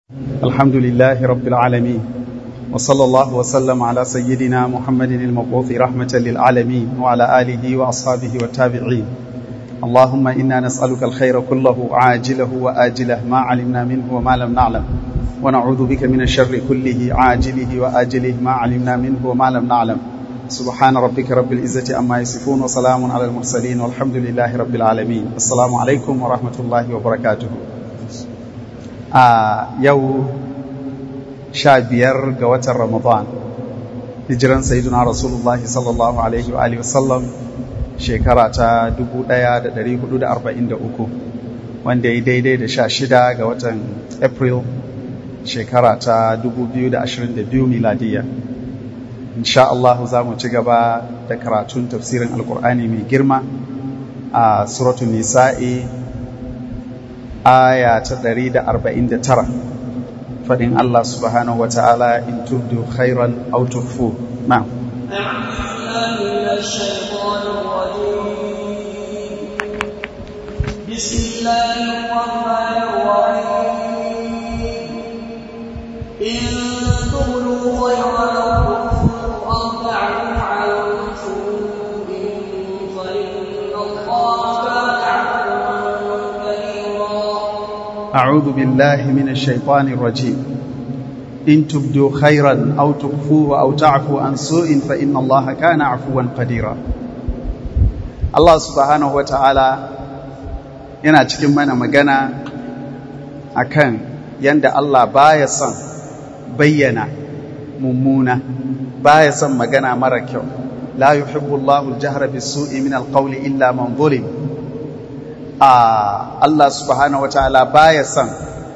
الحمد لله رب العالمين وصلى الله وسلم على سيدنا محمد المبعوث رحمة للعالمين وعلى آله وأصحابه والتابعين اللهم إنا نسألك الخير كله عاجله وآجله ما علمنا منه وما لم نعلم ونعوذ بك من الشر كله عاجله وآجله ما علمنا منه وما لم نعلم سبحان ربك رب العزة أما يصفون وسلام على المرسلين والحمد لله رب العالمين السلام عليكم ورحمة الله وبركاته a yau sha biyar ga watan ramadan hijiran sayyiduna rasulullah sallallahu alaihi wa alihi wasallam shekara ta 1443 wanda ya daidai da sha shida ga watan april shekara ta 2022 miladiya insha Allah za mu ci gaba da karatun tafsirin alkur'ani mai girma a suratun nisa'i aya ta ɗari da arba'in da tara faɗin Allah subhanahu wa ta'ala in tubdu khairan aw tukhfu na بسم الله الرحمن الرحيم إن تبدوا خيرا أو تعفوا عن سوء فإن الله كان عفوا كريما أعوذ بالله من الشيطان الرجيم إن تبدوا خيرا أو تخفوه أو تعفوا عن سوء فإن الله كان عفوا قديرا Allah subhanahu wa ta'ala yana cikin mana magana akan yanda Allah baya son bayyana mummuna baya son magana mara kyau la yuhibbu Allahu al-jahra bis-su'i min al-qawli illa man zulim a Allah subhanahu wa ta'ala baya son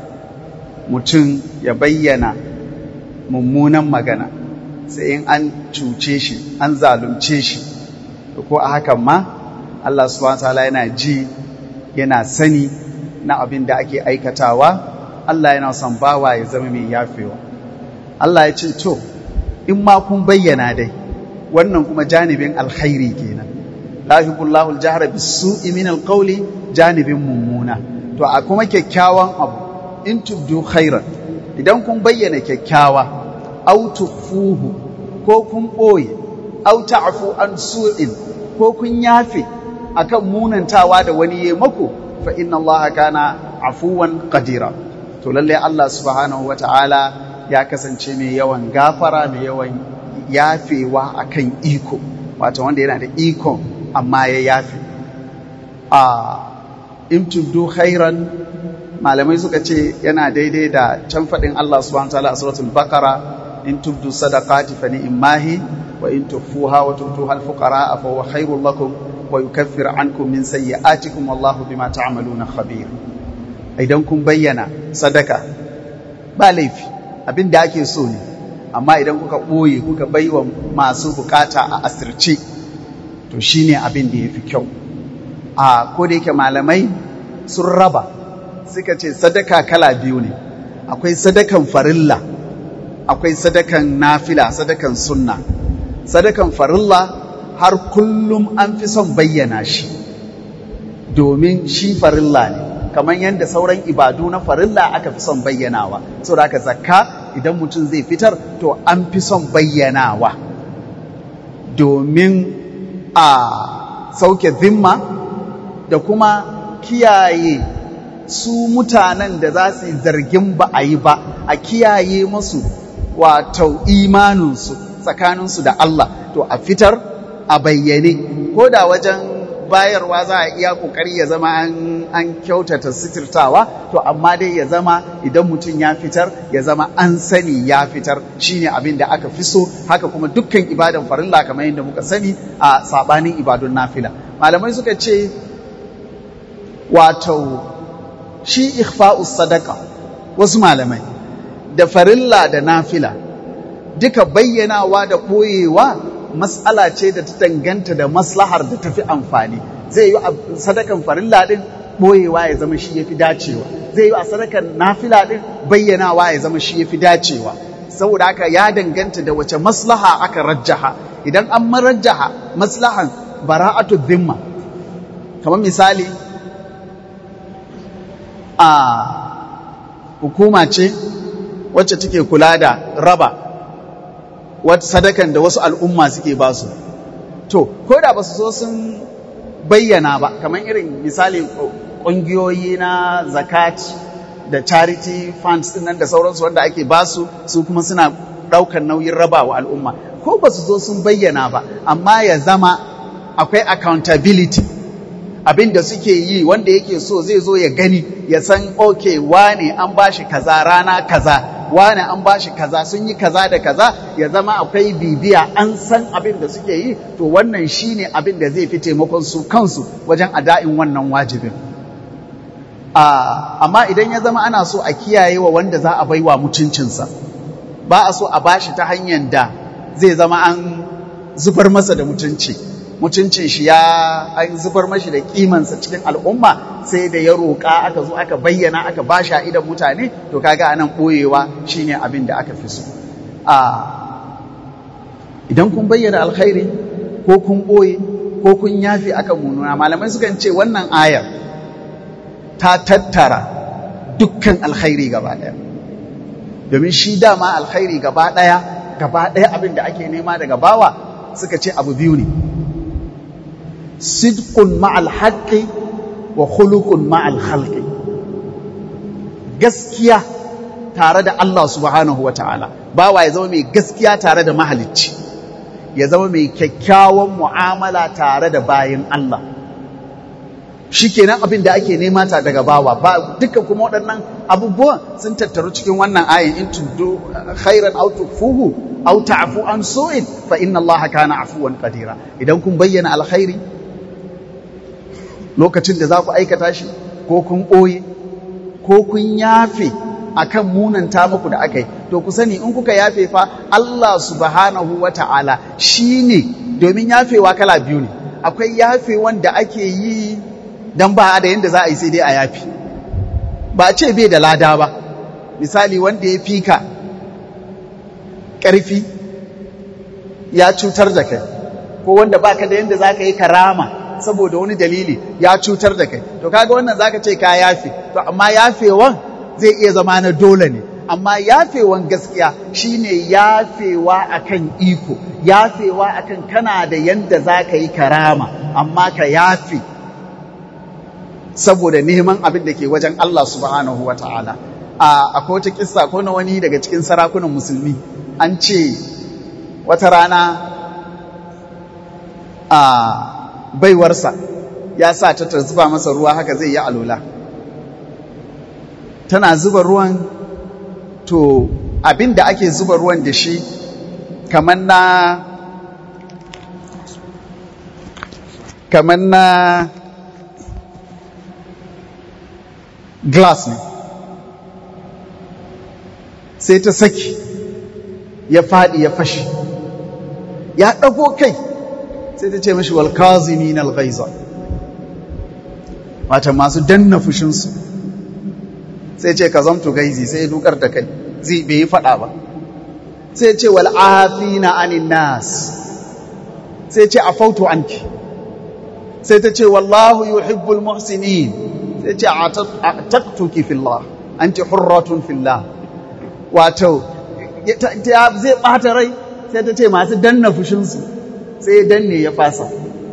mutum ya bayyana mummunan magana sai in an cuce shi an zalunce shi ko a hakan ma Allah subhanahu wa ta'ala yana ji yana sani na abin da ake aikatawa Allah yana son bawa ya zama mai yafewa Allah ya ce to in ma kun bayyana dai wannan kuma janibin alkhairi kenan la yuhibbullahu al-jahra bis-su'i min al-qawli janibin mummuna to a kuma kyakkyawan abu in tubdu khairan idan kun bayyana kyakkyawa aw tukhfuhu ko kun boye aw ta'fu an su'in ko kun yafe akan munantawa da wani ya mako fa inna allaha kana afuwan qadira to lalle Allah subhanahu wata'ala ya kasance mai yawan gafara mai yawan yafewa akan iko wato wanda yana da ikon amma ya yafe a in tubdu khairan malamai suka ce yana daidai da can faɗin Allah subhanahu wataala a suratul baqara in tubdu sadaqati fa ni'mahi wa in tukhfuha wa tu'tuha al-fuqara fa huwa khairul lakum wa yukaffir ankum min sayyi'atikum wallahu bima ta'maluna khabir idan kun bayyana sadaka ba laifi abin da ake so ne amma idan kuka ɓoye kuka baiwa masu bukata a asirce to shine abin da yafi kyau a ko da yake malamai sun raba suka ce sadaka kala biyu ne akwai sadakan farilla akwai sadakan nafila sadakan sunna sadakan farilla har kullum an fi son bayyana shi domin shi farilla ne kamar yadda sauran ibadu na farilla aka fi son bayyanawa saboda haka zakka idan mutum zai fitar to an fi son bayyanawa domin a sauke zimma da kuma kiyaye su mutanen da za su yi zargin ba a yi ba a kiyaye masu wato imaninsu tsakaninsu da Allah to a fitar a bayyane ko da wajen bayarwa za a iya kokari ya zama an kyautata sitirtawa to amma dai ya zama idan mutum ya fitar ya zama an sani ya fitar shine abin da aka fi so haka kuma dukkan ibadan farilla kamar yadda muka sani a sabanin ibadun nafila malamai suka ce wato shi ikhfa'us sadaka wasu malamai da farilla da nafila duka bayyanawa da ɓoyewa matsala ce da ta danganta da maslahar da tafi amfani zai yi a sadakan farilla din ɓoyewa ya zama shi yafi dacewa zai yi a sadakan nafila din bayyanawa ya zama shi yafi dacewa saboda haka ya danganta da wace maslaha aka rajjaha idan an marajjaha maslahan bara'atu dhimma kamar misali a hukuma ce wacce take kula da raba wata sadakan da wasu al'umma suke ba su to ko da ba su so sun bayyana ba kamar irin misali ƙungiyoyi na zakat da charity funds din nan da sauransu wanda ake ba su su kuma suna ɗaukar nauyin raba wa al'umma ko ba su zo sun bayyana ba amma ya zama akwai accountability abin da suke yi wanda yake so zai zo ya gani ya san ok wane an bashi kaza rana kaza wane an bashi kaza sun yi kaza da kaza ya zama akwai bibiya an san abin da suke yi to wannan shine abin da zai fi taimakon su kansu wajen ada'in wannan wajibin amma idan ya zama ana so a kiyaye wa wanda za a baiwa mutuncinsa ba a so a bashi ta hanyar da zai zama an zubar masa da mutunci mutuncin shi ya an zubar mashi da kimansa cikin al'umma sai da ya roƙa aka zo aka bayyana aka ba shi a idan mutane to kaga anan ɓoyewa shine abin da aka fi so idan kun bayyana alkhairi ko kun ɓoye ko kun yafi aka mununa malamai sukan ce wannan ayar ta tattara dukkan alkhairi gaba ɗaya domin shi dama alkhairi gaba ɗaya gaba ɗaya abin da ake nema daga bawa suka ce abu biyu ne sidqun ma'al haqqi wa khuluqun ma'al khalqi gaskiya tare da Allah subhanahu wa ta'ala bawa ya zama mai gaskiya tare da mahalicci ya zama mai kyakkyawan mu'amala tare da bayin Allah shikenan abin da ake nema ta daga bawa ba duka kuma waɗannan abubuwan sun tattaru cikin wannan ayin in tuddu khairan aw tukfuhu aw ta'fu an su'in fa inna Allah kana afuwan qadira idan kun bayyana alkhairi lokacin da za ku aikata shi ko kun ɓoye ko kun yafe akan munanta muku da aka yi to ku sani in kuka yafe fa Allah subhanahu wa ta'ala shi ne domin yafewa kala biyu ne akwai yafe wanda ake yi don ba da yadda za a yi sai dai a yafi ba a ce bai da lada ba misali wanda ya fi ka ƙarfi ya cutar da kai ko wanda baka da yadda za ka yi karama saboda wani dalili ya cutar da kai to kaga wannan zaka ce ka yafe to amma yafewan zai iya zama na dole ne amma yafewan gaskiya shine yafewa akan iko yafewa akan kana da yanda zaka yi karama amma ka yafe saboda neman abin da ke wajen Allah subhanahu wataala a akwai wata kissa ko na wani daga cikin sarakunan musulmi an ce wata rana a baiwarsa ya sa ta zuba masa ruwa haka zai yi alola tana zuba ruwan to abin da ake zuba ruwan da shi kamar na kamar na glass ne sai ta saki ya faɗi ya fashi ya ɗago kai sai ta ce mashi walkazimin alghaiza wata masu danna fushinsu sai ce ka zamtu gaizi sai dukar da kai zai bai yi fada ba sai ce wal'afina anin nas sai ce afautu anki sai ta ce wallahu yuhibbul muhsinin sai ce ataktuki fillah anti hurratun fillah wato zai bata rai sai ta ce masu danna fushinsu sai ya danne ya fasa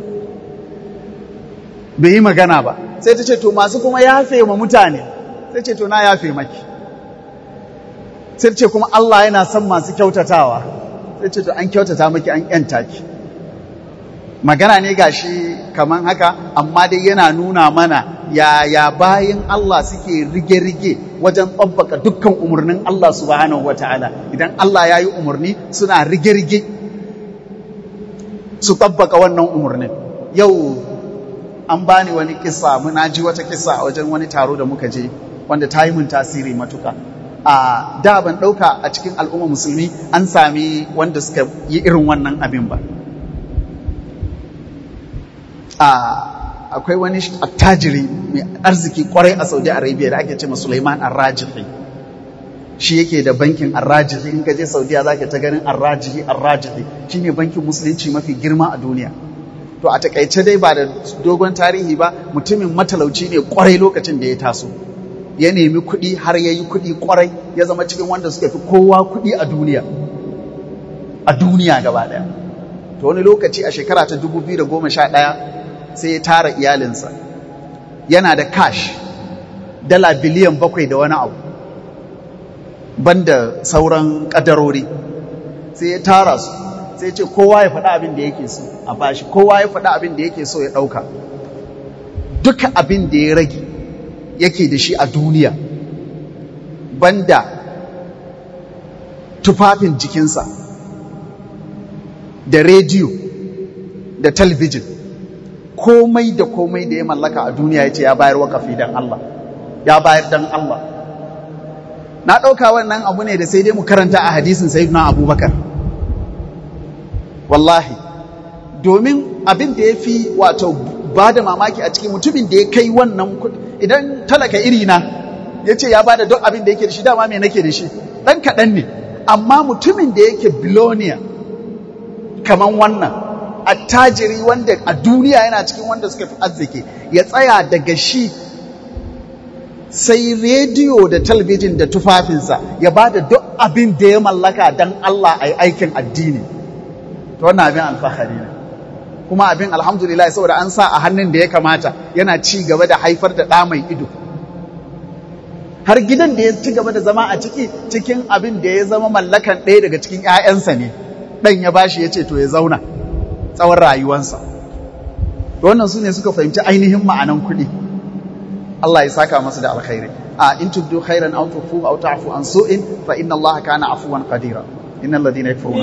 bai yi magana ba sai ta ce to masu kuma yafe ma mutane sai ce to na yafe maki sai ce kuma Allah yana son masu kyautatawa sai ce to an kyautata maki an yanta ki magana ne gashi kaman haka amma dai yana nuna mana yaya bayan Allah suke rige-rige wajen tsabbaka dukkan umarnin Allah subhanahu wataala idan Allah ya yi umarni suna rige-rige su tabbaka wannan umarnin yau an bani wani kisa muna ji wata kisa a wajen wani taro da muka je wanda ta yi mun tasiri matuka a da ban ɗauka a cikin al'umma musulmi an sami wanda suka yi irin wannan abin ba akwai wani attajiri mai arziki kwarai a saudi arabia da ake ce ma suleiman arrajihi shi yake da bankin arrajihi in ka je saudiya za ka ta ganin arrajihi arrajihi shi ne bankin musulunci mafi girma a duniya to a takaice dai ba da dogon tarihi ba mutumin matalauci ne kwarai lokacin da ya taso ya nemi kuɗi har ya yi kuɗi ƙwarai ya zama cikin wanda suka fi kowa kuɗi a duniya a duniya gaba ɗaya to wani lokaci a shekara ta 2011 sai ya tara iyalinsa yana da cash dala biliyan bakwai da wani abu banda sauran ƙadarori sai ya tara su sai ce kowa ya faɗa abin da yake so a bashi kowa ya faɗa abin da yake so ya ɗauka duka abin da ya rage yake da shi a duniya banda tufafin jikinsa da rediyo da talbijin komai da komai da ya mallaka a duniya ya ce ya bayar wakafi don Allah ya bayar don Allah na ɗauka wannan abu ne da sai dai mu karanta a hadisin sayyidina abubakar wallahi domin abin da ya fi wato ba da mamaki a cikin mutumin da ya kai wannan idan talaka iri na ya ce ya ba da duk abin da yake da shi dama me nake da shi ɗan kaɗan ne amma mutumin da yake biloniya kaman wannan attajiri wanda a duniya yana cikin wanda suka fi arziki ya tsaya daga shi sai rediyo da talbijin da tufafinsa ya ba da duk abin da ya mallaka don Allah a yi aikin addini ta wannan abin alfahari ne kuma abin alhamdulillah saboda an sa a hannun da ya kamata yana ci gaba da haifar da ɗa mai ido har gidan da ya ci gaba da zama a ciki cikin abin da ya zama mallakan ɗaya daga cikin 'ya'yansa ne ɗan ya bashi ya ce to ya zauna tsawon rayuwansa wannan su ne suka fahimci ainihin ma'anan kuɗi Allah ya saka masu da alkhairi a in tubdu khairan aw tufu aw ta'fu an su'in fa inna Allah kana afuwan qadira innal ladina yakfuruna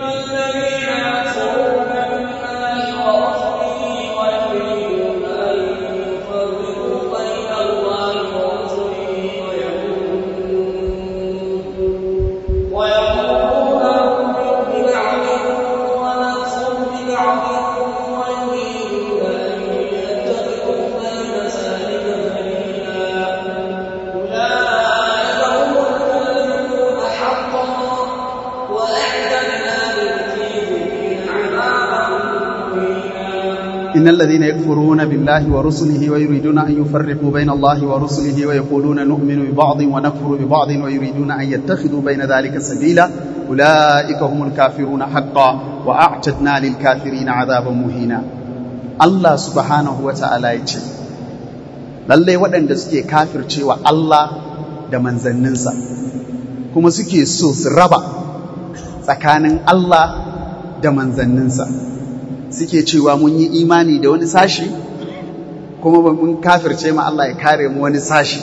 إن الذين يكفرون بالله ورسله ويريدون أن يفرقوا بين الله ورسله ويقولون نؤمن ببعض ونكفر ببعض ويريدون أن يتخذوا بين ذلك سبيلا أولئك هم الكافرون حقا وأعتدنا للكافرين عذابا مهينا الله سبحانه وتعالى يقول lallai waɗanda suke kafircewa Allah da manzanninsa kuma suke so su raba tsakanin Allah da manzanninsa suke cewa mun yi imani da wani sashi kuma ba mun kafirce ma Allah ya kare mu wani sashi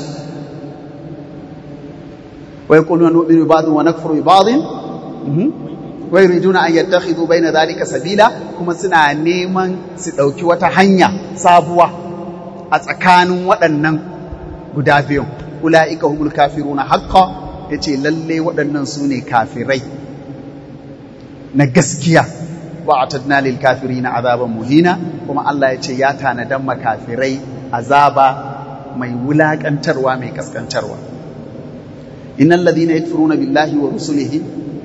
wa yaquluna nu'minu bi ba'dhin wa nakfuru bi ba'dhin wa yuriduna an yattakhidhu bayna dhalika sabila kuma suna neman su dauki wata hanya sabuwa a tsakanin waɗannan guda biyun ula'ika humul kafiruna haqqan yace lalle waɗannan su ne kafirai na gaskiya wa'atadna lil kafirina azaban muhina kuma Allah ya ce ya tanadan makafirai azaba mai wulakantarwa mai kaskantarwa innal ladina yakfuruna billahi wa rusulihi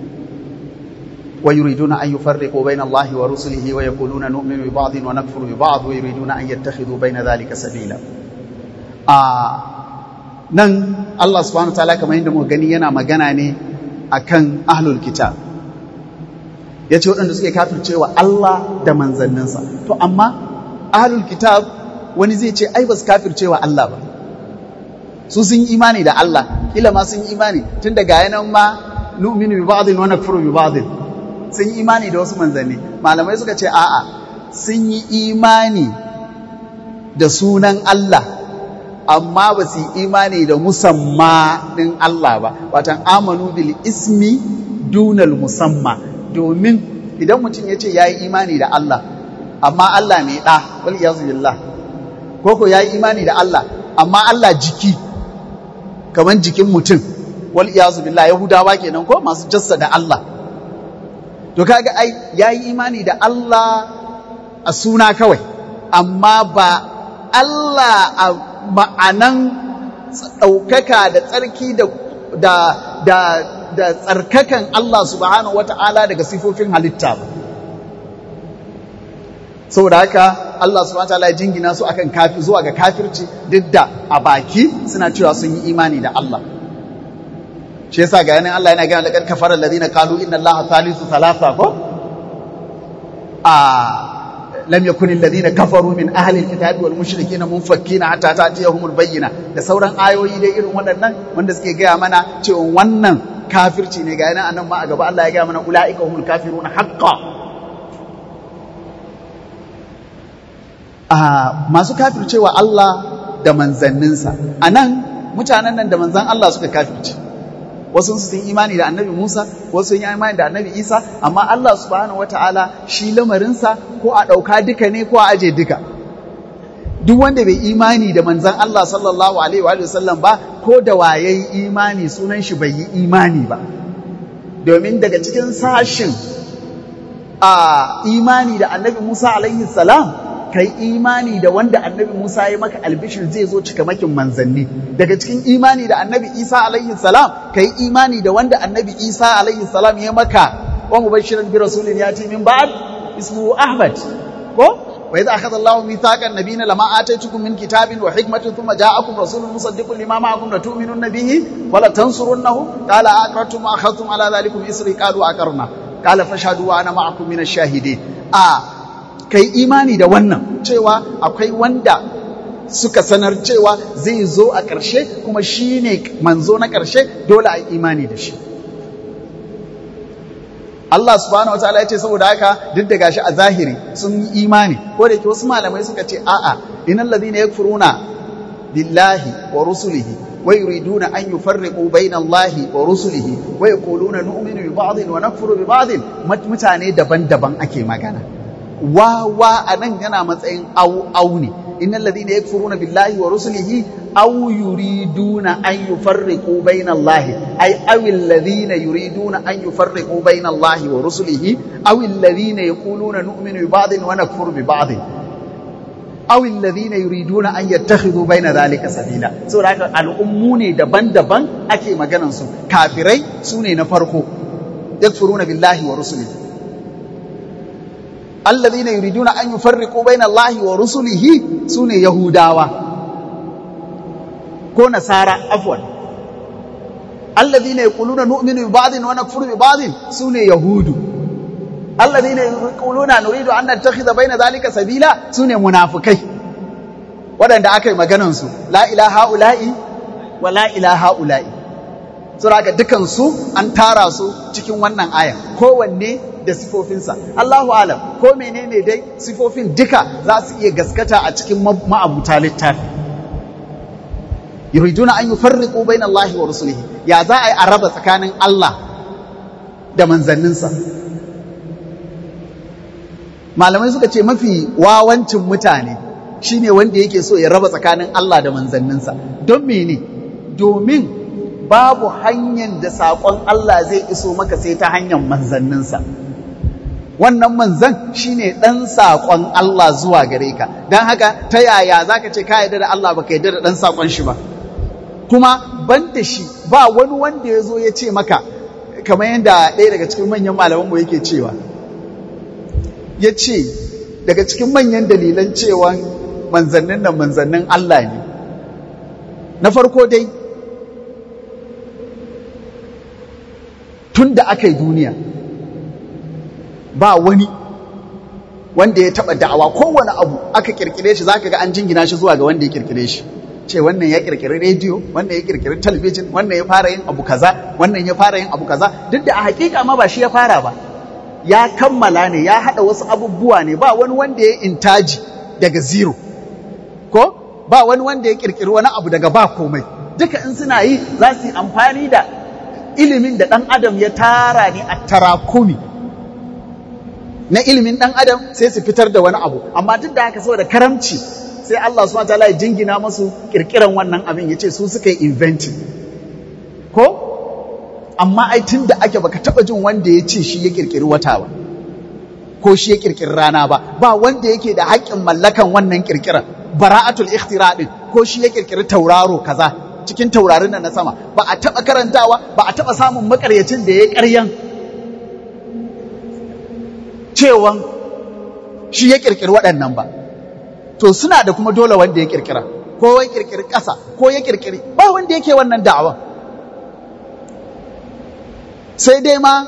wa yuriduna an yufarriqu bayna Allahi wa rusulihi wa yaquluna nu'minu bi ba'dhin wa nakfuru bi ba'd wa yuriduna an yattakhidhu bayna dhalika sabila a nan Allah subhanahu wa ta'ala kamar yadda muka gani yana magana ne akan ahlul kitab ya ce waɗanda suke kafircewa Allah da manzanninsa to amma ahlul kitab wani zai ce ai ba su kafircewa Allah ba su sun yi imani da Allah kila ma sun yi imani tun daga yanan ma nu'minu bi ba'dhin wa nakfuru bi ba'dhin sun yi imani da wasu manzanni malamai suka ce a'a sun yi imani da sunan Allah amma ba su yi imani da musamma ɗin Allah ba watan amanu bil ismi dunal musamma domin idan mutum ya ce ya yi imani da Allah amma Allah mai ɗa wal iyazu billah ko ko ya yi imani da Allah amma Allah jiki kamar jikin mutum wal iyazu billah yahudawa kenan ko masu jassa da Allah to kaga ai ya yi imani da Allah a suna kawai amma ba Allah a ma'anan ɗaukaka da tsarki da da da tsarkakan Allah subhanahu wata'ala daga sifofin halitta ba saboda haka Allah subhanahu wataala ya jingina su akan kafi zuwa ga kafirci duk da a baki suna cewa sun yi imani da Allah shi yasa ga yanin Allah yana gaya laqad kafara alladhina qalu inna Allaha thalithu thalatha ko a lam yakun alladhina kafaru min ahli alkitabi wal mushrikeena munfakkina hatta ta'tiyahumul bayyina da sauran ayoyi dai irin waɗannan wanda suke gaya mana cewa wannan kafirci ne ga yanin annan ma a gaba Allah ya gaya mana ulaika humul kafiruna haqqan a masu kafircewa Allah da manzanninsa a nan mutanen nan da manzan Allah suka kafirce wasu sun imani da annabi Musa wasu sun yi imani da annabi Isa amma Allah subhanahu wataala shi lamarinsa ko a ɗauka duka ne ko a aje duka duk wanda bai imani da manzan Allah sallallahu alaihi wa sallam ba ko da waye imani sunan shi bai yi imani ba domin daga cikin sashin a imani da annabi Musa alaihi salam kai imani da wanda annabi Musa ya maka albishir zai zo cikamakin manzanni daga cikin imani da annabi Isa alaihi salam kai imani da wanda annabi Isa alaihi salam ya maka wa mubashiran bi rasulin yati min ba'd ismuhu Ahmad ko wa idza akhadha Allahu mithaqan nabiyina lama ataytukum min kitabin wa hikmatin thumma ja'akum rasulun musaddiqun lima ma'akum latu'minunna bihi wa la tansurunnahu qala aqrartum wa akhadhtum ala dhalikum isri qalu aqarna qala fashhadu wa ana ma'akum min ash-shahidin a kai imani da wannan cewa akwai wanda suka sanar cewa zai zo a ƙarshe kuma shi ne manzo na ƙarshe dole a yi imani da shi Allah subhanahu wataala ya ce saboda haka duk da gashi a zahiri sun yi imani ko da ke wasu malamai suka ce a'a innal ladina yakfuruna billahi wa rusulihi wa yuriduna an yufarriqu bayna Allahi wa rusulihi wa yaquluna nu'minu bi ba'dhin wa nakfuru bi ba'dhin mutane daban-daban ake magana wawa a nan yana matsayin au au ne innal ladina yakfuruna billahi wa rusulihi aw yuriduna an yufarriqu bayna allahi ay aw alladhina yuriduna an yufarriqu bayna allahi wa rusulihi aw alladhina yaquluna nu'minu bi ba'dhin wa nakfuru bi ba'dhin aw alladhina yuriduna an yattakhidhu bayna dhalika sabila saboda haka al'ummu ne daban-daban ake maganan su kafirai sune na farko yakfuruna billahi wa rusulihi alladhina yuriduna an yufarriqu bayna Allahi wa rusulihi sune yahudawa ko nasara afwan alladhina yaquluna nu'minu bi ba'dhin wa nakfuru bi ba'dhin sune yahudu alladhina yaquluna nuridu an nattakhidha bayna dhalika sabila sune munafikai wadanda aka yi maganan su la ilaha ula'i wa la ilaha ula'i saboda dukan su an tara su cikin wannan aya kowanne da sifofinsa Allahu alam ko menene dai sifofin duka za su iya gaskata a cikin ma'abuta littafi yuriduna an yufarriqu bayna Allahi wa rusulihi ya za a yi a raba tsakanin Allah da manzanninsa malamai suka ce mafi wawancin mutane shine wanda yake so ya raba tsakanin Allah da manzanninsa don mene domin babu hanyar da saƙon Allah zai iso maka sai ta hanyar manzanninsa wannan manzan shine ɗan saƙon Allah zuwa gare ka don haka ta yaya za ka ce ka yarda da Allah ba ka yarda da ɗan saƙon shi ba kuma ban da shi ba wani wanda ya zo ya ce maka kamar yadda ɗaya daga cikin manyan malamanmu yake cewa ya ce daga cikin manyan dalilan cewa manzannin nan manzannin Allah ne na farko dai tun da aka yi duniya ba wani wanda ya taɓa da'awa kowane abu aka kirkire shi zaka ga an jingina shi zuwa ga wanda ya kirkire shi ce wannan ya kirkiri rediyo wannan ya kirkiri talabijin wannan ya fara yin abu kaza wannan ya fara yin abu kaza duk da a hakika ma ba shi ya fara ba ya kammala ne ya haɗa wasu abubuwa ne ba wani wanda ya intaji daga zero ko ba wani wanda ya kirkiri wani abu daga ba komai duka in suna yi za su yi amfani da ilimin da ɗan adam ya tara ne a tarakumi na ilimin ɗan adam sai su fitar da wani abu amma duk da haka saboda karamci sai Allah subhanahu wataala ya jingina masu kirkiran wannan abin ya ce su suka yi inventing ko amma ai tun da ake baka taba jin wanda ya ce shi ya kirkiri wata ba ko shi ya kirkiri rana ba ba wanda yake da haƙƙin mallakan wannan kirkiran bara'atul ikhtira din ko shi ya kirkiri tauraro kaza cikin taurarin nan na sama ba a taba karantawa ba a taba samun makaryacin da ya ƙaryan cewan shi ya kirkiri waɗannan ba to suna da kuma dole wanda ya kirkira ko ya kirkiri ƙasa ko ya kirkiri ba wanda yake wannan da'awa sai dai ma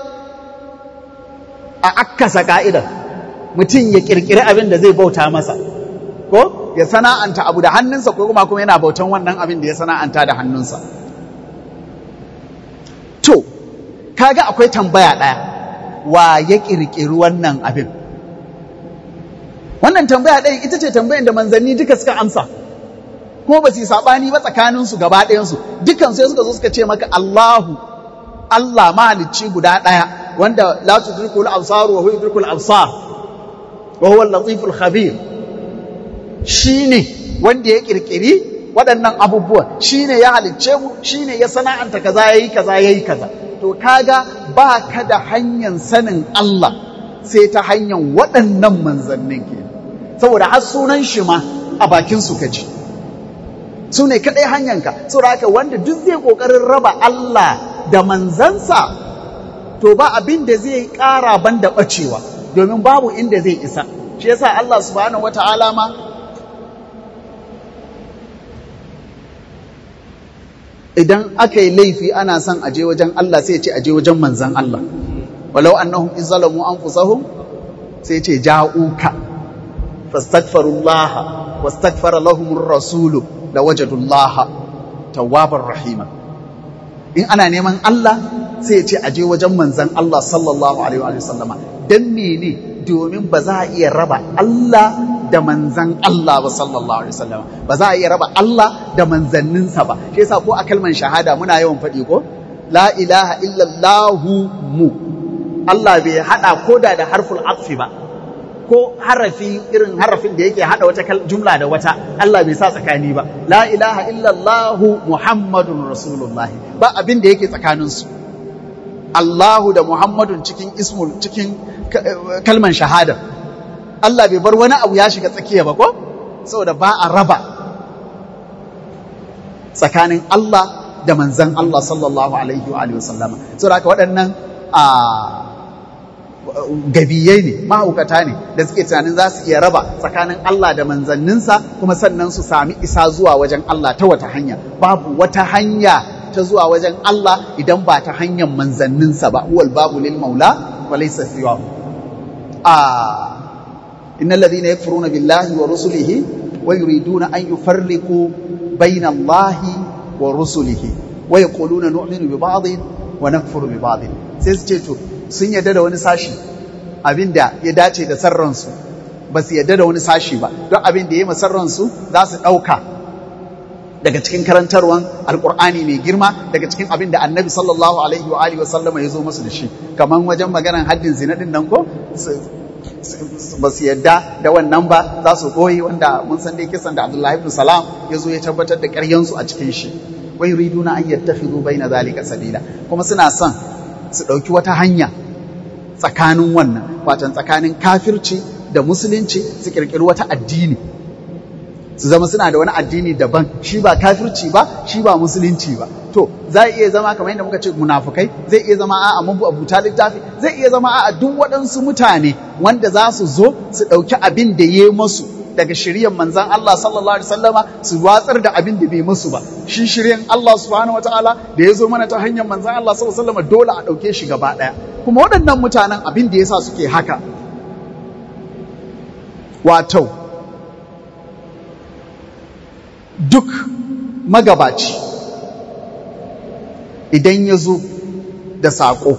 a akkasa ka'idar mutum ya kirkiri abin da zai bauta masa ko ya sana'anta abu da hannunsa ko kuma kuma yana bautan wannan abin da ya sana'anta da hannunsa to kaga akwai tambaya ɗaya wa ya kirkiri wannan abin wannan tambaya ɗaya ita ce tambayan da manzanni duka suka amsa kuma ba su yi saɓani ba tsakaninsu gaba ɗayansu dukan sai suka zo suka ce maka Allahu Allah mahalicci guda ɗaya wanda la tudrikul absar wa huwa yudrikul absar wa huwa al-latiful khabir shine wanda ya kirkiri waɗannan abubuwan shine ya halicce mu shine ya sana'anta kaza yayi kaza yayi kaza to kaga ba ka da hanyar sanin Allah sai ta hanyar waɗannan manzannin ke saboda har sunan shi ma a bakin su kaji su ne kaɗai hanyanka saboda haka wanda duk zai ƙoƙarin raba Allah da manzansa to ba abin da zai ƙara ban da ɓacewa domin babu inda zai isa shi yasa Allah subhanahu wata'ala ma idan aka yi laifi ana son aje wajen Allah sai ce aje wajen manzan Allah walau annahum izzalamu anfusahum sai ce ja'uka fastaghfirullaha wastaghfara lahumur rasulu lawajadullaha tawwabar rahima in ana neman Allah sai ya ce aje wajen manzan Allah sallallahu alaihi wa sallama dan mene domin ba za a iya raba Allah da manzan Allah ba sallallahu alaihi wasallam ba za a iya raba Allah da manzanninsa ba shi yasa ko a kalman shahada muna yawan faɗi ko la ilaha illallahu mu Allah bai hada koda da harful atfi ba ko harafi irin harafin da yake hada wata jumla da wata Allah bai sa tsakani ba la ilaha illallahu muhammadun rasulullahi ba abin da yake tsakaninsu Allahu da Muhammadun cikin ismul cikin kalman shahada Allah bai bar wani abu ya shiga tsakiya ba ko saboda ba a raba tsakanin Allah da manzan Allah sallallahu alaihi wa alihi wasallama saboda haka waɗannan a gabiyai ne mahaukata ne da suke tunanin za su iya raba tsakanin Allah da manzanninsa kuma sannan su sami isa zuwa wajen Allah ta wata hanya babu wata hanya ta zuwa wajen Allah idan ba ta hanyar manzanninsa ba huwal babu lil maula wa laysa siwa a innal ladhina yakfuruna billahi wa rusulihi wa yuriduna an yufarriqu bayna Allahi wa rusulihi wa yaquluna nu'minu bi ba'dhin wa nakfuru bi ba'dhin sai su ce to sun yarda da wani sashi abinda ya dace da sarransu ba su yarda da wani sashi ba don abin da ya yi sarransu za su ɗauka daga cikin karantarwan alkur'ani mai girma daga cikin abin da annabi sallallahu alaihi wa alihi wa sallama ya zo masu da shi kamar wajen maganar haddin zina din nan ko ba su yadda da wannan ba za su koyi wanda mun san dai kisan da abdullahi ibn salam ya zo ya tabbatar da ƙaryansu a cikin shi wa yuriduna an yattakhidhu baina zalika sabila kuma suna son su ɗauki wata hanya tsakanin wannan watan tsakanin kafirci da musulunci su kirkiri wata addini su zama suna da wani addini daban shi ba kafirci ba shi ba musulunci ba to zai iya zama kamar yadda muka ce munafukai zai iya zama a'a mabu abuta littafi zai iya zama a'a duk waɗansu mutane wanda za su zo su ɗauki abin da ya masu daga shiryan manzan Allah sallallahu alaihi wasallama su watsar da abin da bai musu ba shi shiryan Allah subhanahu wataala da ya zo mana ta hanyar manzan Allah sallallahu alaihi wasallama dole a ɗauke shi gaba ɗaya kuma waɗannan mutanen abin da yasa suke haka wato duk magabaci idan ya zo da saƙo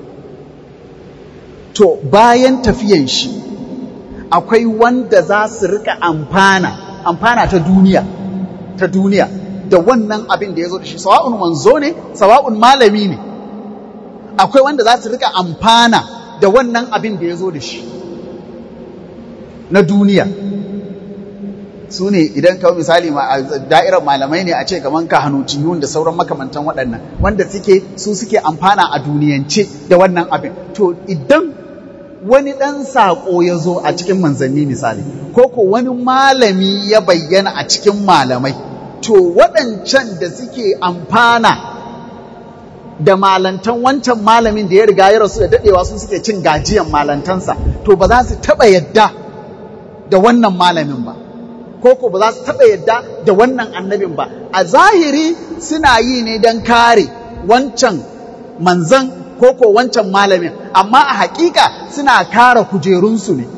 to bayan tafiyan shi akwai wanda za su rika amfana amfana ta duniya ta duniya da wannan abin da ya zo da shi sawa'un manzo ne sawa'un malami ne akwai wanda za su rika amfana da wannan abin da ya zo da shi na duniya su ne idan kawai misali da'irar malamai ne a ce kamar kahanutiyun da sauran makamantan waɗannan wanda suke su suke amfana a duniyance da wannan abin to idan wani ɗan saƙo ya zo a cikin manzanni misali ko ko wani malami ya bayyana a cikin malamai to waɗancan da suke amfana da malantan wancan malamin da ya riga ya rasu da daɗewa su suke cin gajiyan malantansa to ba za su taɓa yadda da wannan malamin ba ko ko ba za su taɓa yadda da wannan annabin ba a zahiri suna yi ne don kare wancan manzan ko ko wancan malamin amma a hakika suna kare kujerunsu ne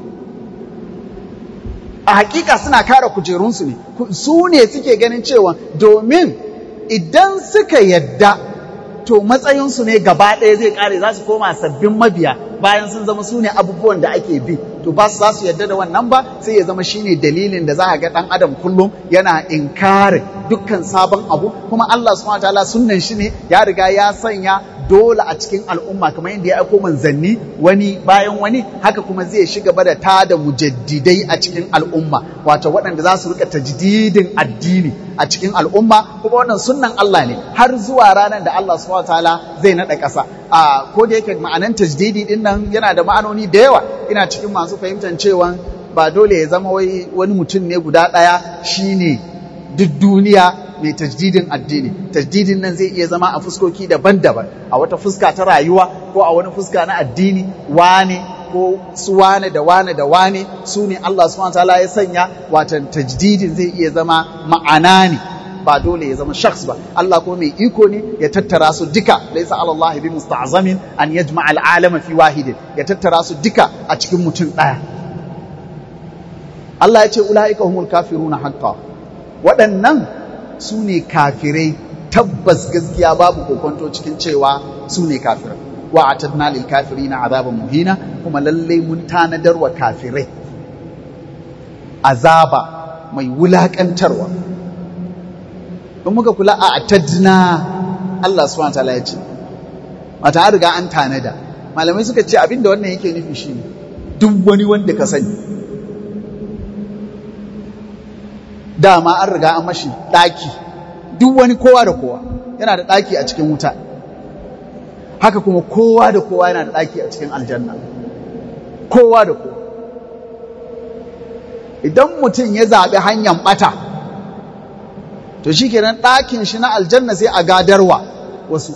a hakika suna kare kujerunsu ne su ne suke ganin cewa domin idan suka yadda to matsayinsu ne gaba ɗaya zai ƙare za su koma sabbin mabiya bayan sun zama su ne abubuwan da ake bi to ba su za su yadda da wannan ba sai ya zama shine dalilin da za a ga ɗan adam kullum yana inkari dukkan sabon abu kuma Allah subhanahu wataala sunnan shi ne ya riga ya sanya dole a cikin al'umma kamar yadda ya aiko manzanni wani bayan wani haka kuma zai shiga da ta da mujaddidai a cikin al'umma wato waɗanda za su rika tajdidin addini a cikin al'umma kuma wannan sunnan Allah ne har zuwa ranar da Allah subhanahu wataala zai naɗa ƙasa a ko da yake ma'anan tajdidi din nan yana da ma'anoni da yawa ina cikin masu fahimtar cewa ba dole ya zama wai wani mutum ne guda ɗaya shine duk duniya mai tajdidin addini tajdidin nan zai iya zama a fuskoki daban-daban a wata fuska ta rayuwa ko a wani fuska na addini wane ko su wane da wane da wane su ne Allah subhanahu wataala ya sanya watan tajdidin zai iya zama ma'ana ne ba dole ya zama shakhs ba Allah ko mai iko ne ya tattara su duka laysa ala Allah bi musta'zamin an yajma al alama fi wahidin ya tattara su duka a cikin mutum daya Allah ya ce ulaika humul kafiruna haqqan waɗannan su ne kafirai tabbas gaskiya babu kokonto cikin cewa su ne kafirai wa atadna lil kafirina azaban muhina kuma lalle mun tanadar wa kafirai azaba mai wulakantarwa in muka kula a atadna Allah subhanahu wataala ya ce mata an riga an tanada malamai suka ce abinda wannan yake nufi shine duk wani wanda ka sani dama an riga an mashi ɗaki duk wani kowa da kowa yana da ɗaki a cikin wuta haka kuma kowa da kowa yana da ɗaki a cikin aljanna kowa da kowa idan mutum ya zaɓi hanyar ɓata to shi kenan ɗakin shi na aljanna sai a gadarwa wasu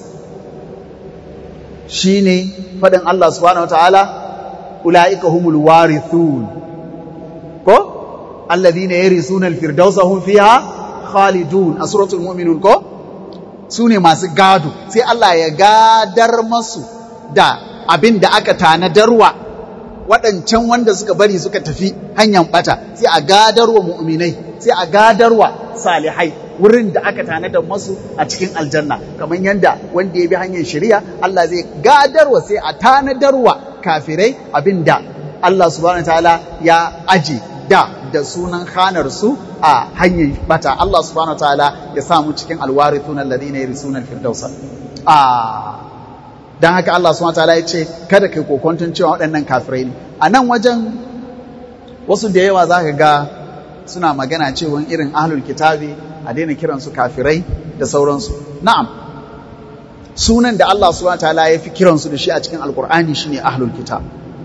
shi ne faɗin Allah subhanahu wa ta'ala ula'ika humul warithun ko alladhina yarisuna al-firdausa hum fiha khalidun a suratul mu'minun ko sune masu gado sai Allah ya gadar masu da abin da aka tanadarwa waɗancan wanda suka bari suka tafi hanyar bata sai a gadarwa mu'minai sai a gadarwa salihai wurin da aka tanadar masu a cikin aljanna kamar yadda wanda ya bi hanyar shari'a Allah zai gadarwa sai a tanadarwa kafirai abin da Allah subhanahu wa ta'ala ya aje da da sunan khanar su a hanyar bata Allah subhanahu wataala ya sa mu cikin alwarithun alladhina yarisuna alfirdausa a dan haka Allah subhanahu wataala ya ce kada kai kokonton cewa waɗannan kafirai ne a nan wajen wasu da yawa zaka ga suna magana cewa irin ahlul kitabi a daina kiran su kafirai da sauransu na'am sunan da Allah subhanahu wataala ya fi kiransu da shi a cikin alqur'ani shine ahlul kitab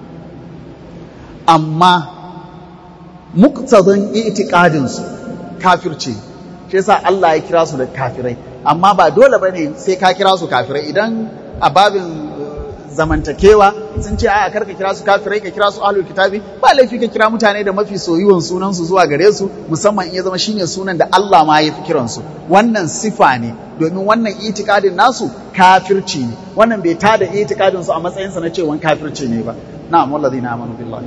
amma muktadin itikadinsu kafirce shi yasa Allah ya kira su da kafirai amma ba dole bane sai ka kira su kafirai idan a babin zamantakewa sun ce a karka kira su kafirai ka kira su ahlul kitabi ba laifi ka kira mutane da mafi soyuwan sunan su zuwa gare su musamman in ya zama shine sunan da Allah ma ya fi kiran su wannan sifa ne domin wannan itikadin nasu kafirci ne wannan bai tada itikadin su a matsayin sa na cewa kafirci ne ba na'am wallazina amanu billahi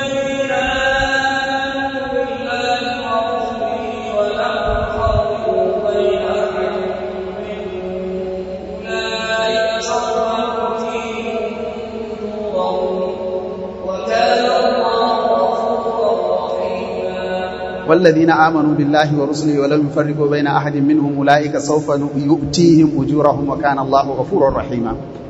والذين آمنوا بالله ورسله ولم يفرقوا بين أحد منهم أولئك سوف يؤتيهم أجورهم وكان الله غفورا رحيما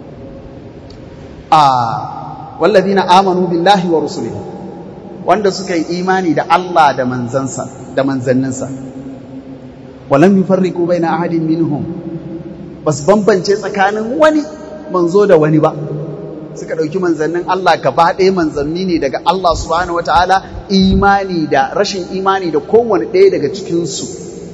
آه والذين آمنوا بالله ورسله wanda suka yi imani da Allah da manzansa da manzanninsa walam yufarriqu baina ahadin minhum bas bambance tsakanin wani manzo da wani ba suka ɗauki manzannin Allah gaba ɗaya manzanni ne daga Allah subhanahu wataala imani da rashin imani da kowane ɗaya daga cikinsu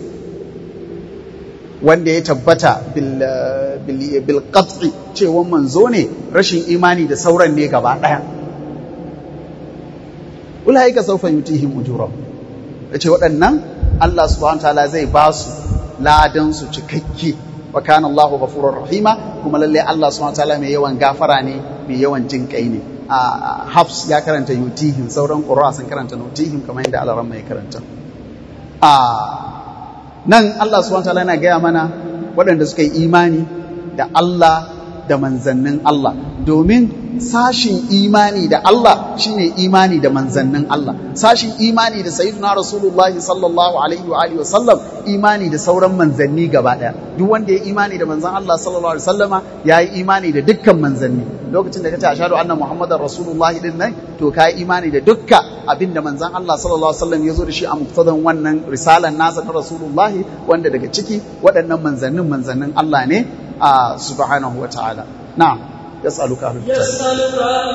wanda ya tabbata bil qat'i cewa manzo ne rashin imani da sauran ne gaba ɗaya ulaika sawfa yutihim ujurahum yace waɗannan Allah subhanahu wataala zai ba su ladan su cikakke wa kana Allahu ghafurur rahima kuma lalle Allah subhanahu wataala mai yawan gafara ne mai yawan jin kai ne a Hafs ya karanta yutihim sauran qurra sun karanta nutihim kamar yadda Allah mai karanta a nan Allah subhanahu wataala yana gaya mana waɗanda suka yi imani da Allah da manzannin Allah domin sashin imani da Allah shine imani da manzannin Allah sashin imani da sayyidina rasulullahi sallallahu alaihi wa alihi wasallam imani da sauran manzanni gaba daya duk wanda ya imani da manzan Allah sallallahu alaihi wasallama yayi imani da dukkan manzanni lokacin da kace ashhadu anna muhammadar rasulullahi din nan to kai imani da dukka abinda manzan Allah sallallahu alaihi wasallam ya zo da shi a muktadan wannan risalan nasa ta rasulullahi wanda daga ciki waɗannan manzannin manzannin Allah ne a subhanahu wa ta'ala na'am يسألك أهل الكتاب يسألك أهل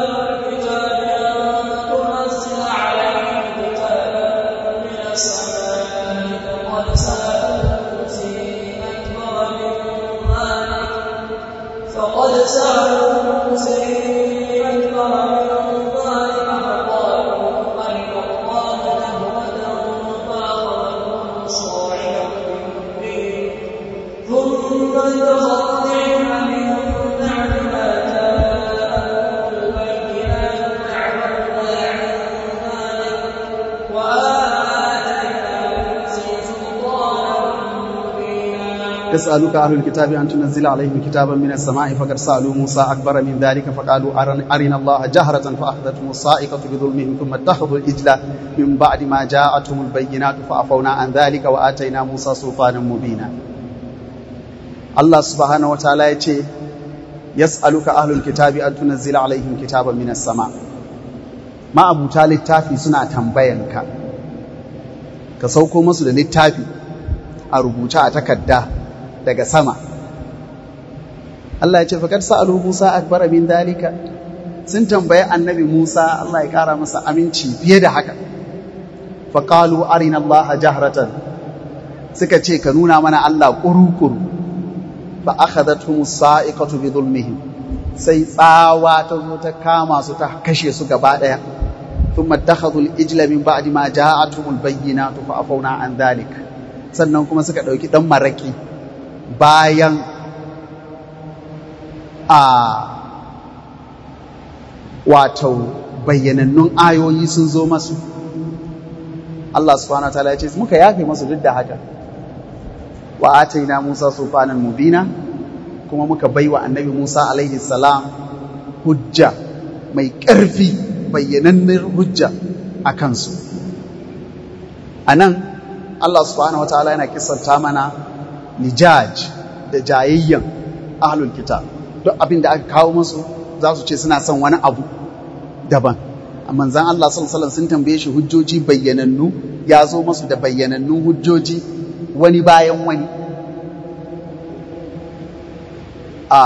الكتاب أن تنزل عليهم كتابا من السماء فقد سألوا موسى أكبر من ذلك فقد سألوا موسى أكبر من ذلك فقالوا أرنا الله جهرة فأخذتهم صاعقة بالدين ثم انتظروا العلم من بعد ما جاءهم البينات فعملنا عن ذلك وآتينا موسى سلطانا مبينا يسألك أهل الكتاب أن تنزل عليهم كتابا من السماء فقد سألوا موسى أكبر من ذلك فقالوا أرن- أرنا الله جهرة فأخذتهم الصائقة بظلمهم ثم اتخذوا الإجل من بعد ما جاءتهم البينات فعفونا عن ذلك وآتينا موسى سلطانا مبينا الله سبحانه وتعالى يتي يسألك أهل الكتاب أن تنزل عليهم كتابا من السماء ما أبو تالي التافي سنة تنبينك كسوكو مسل للتافي أربوتا أتكدى daga sama Allah ya ce fakar sa'alu Musa akbar min dalika sun tambaye annabi Musa Allah ya kara masa aminci fiye da haka faqalu arina Allah jahratan suka ce ka nuna mana Allah kurukuru fa akhadathum sa'iqatu bi dhulmihim sai tsawa ta zo ta kama su ta kashe su gaba daya thumma takhadhu al-ijla min ba'di ma ja'atuhum al-bayyinatu fa afawna an dhalik sannan kuma suka dauki dan maraki bayan a wato bayyanannun ayoyi sun zo masu Allah subhanahu wataala ya ce muka yafe masu duk da haka wa ataina Musa sulfanan mubina kuma muka baiwa annabi Musa alaihi salam hujja mai ƙarfi bayyanannin hujja a kansu a nan Allah subhanahu wataala yana kisanta mana lijaj da jayayyan ahlul kitab duk abin da aka kawo musu za su ce suna son wani abu daban amma zan Allah sallallahu sun tambaye shi hujjoji bayyanannu ya zo musu da bayyanannun hujjoji wani bayan wani a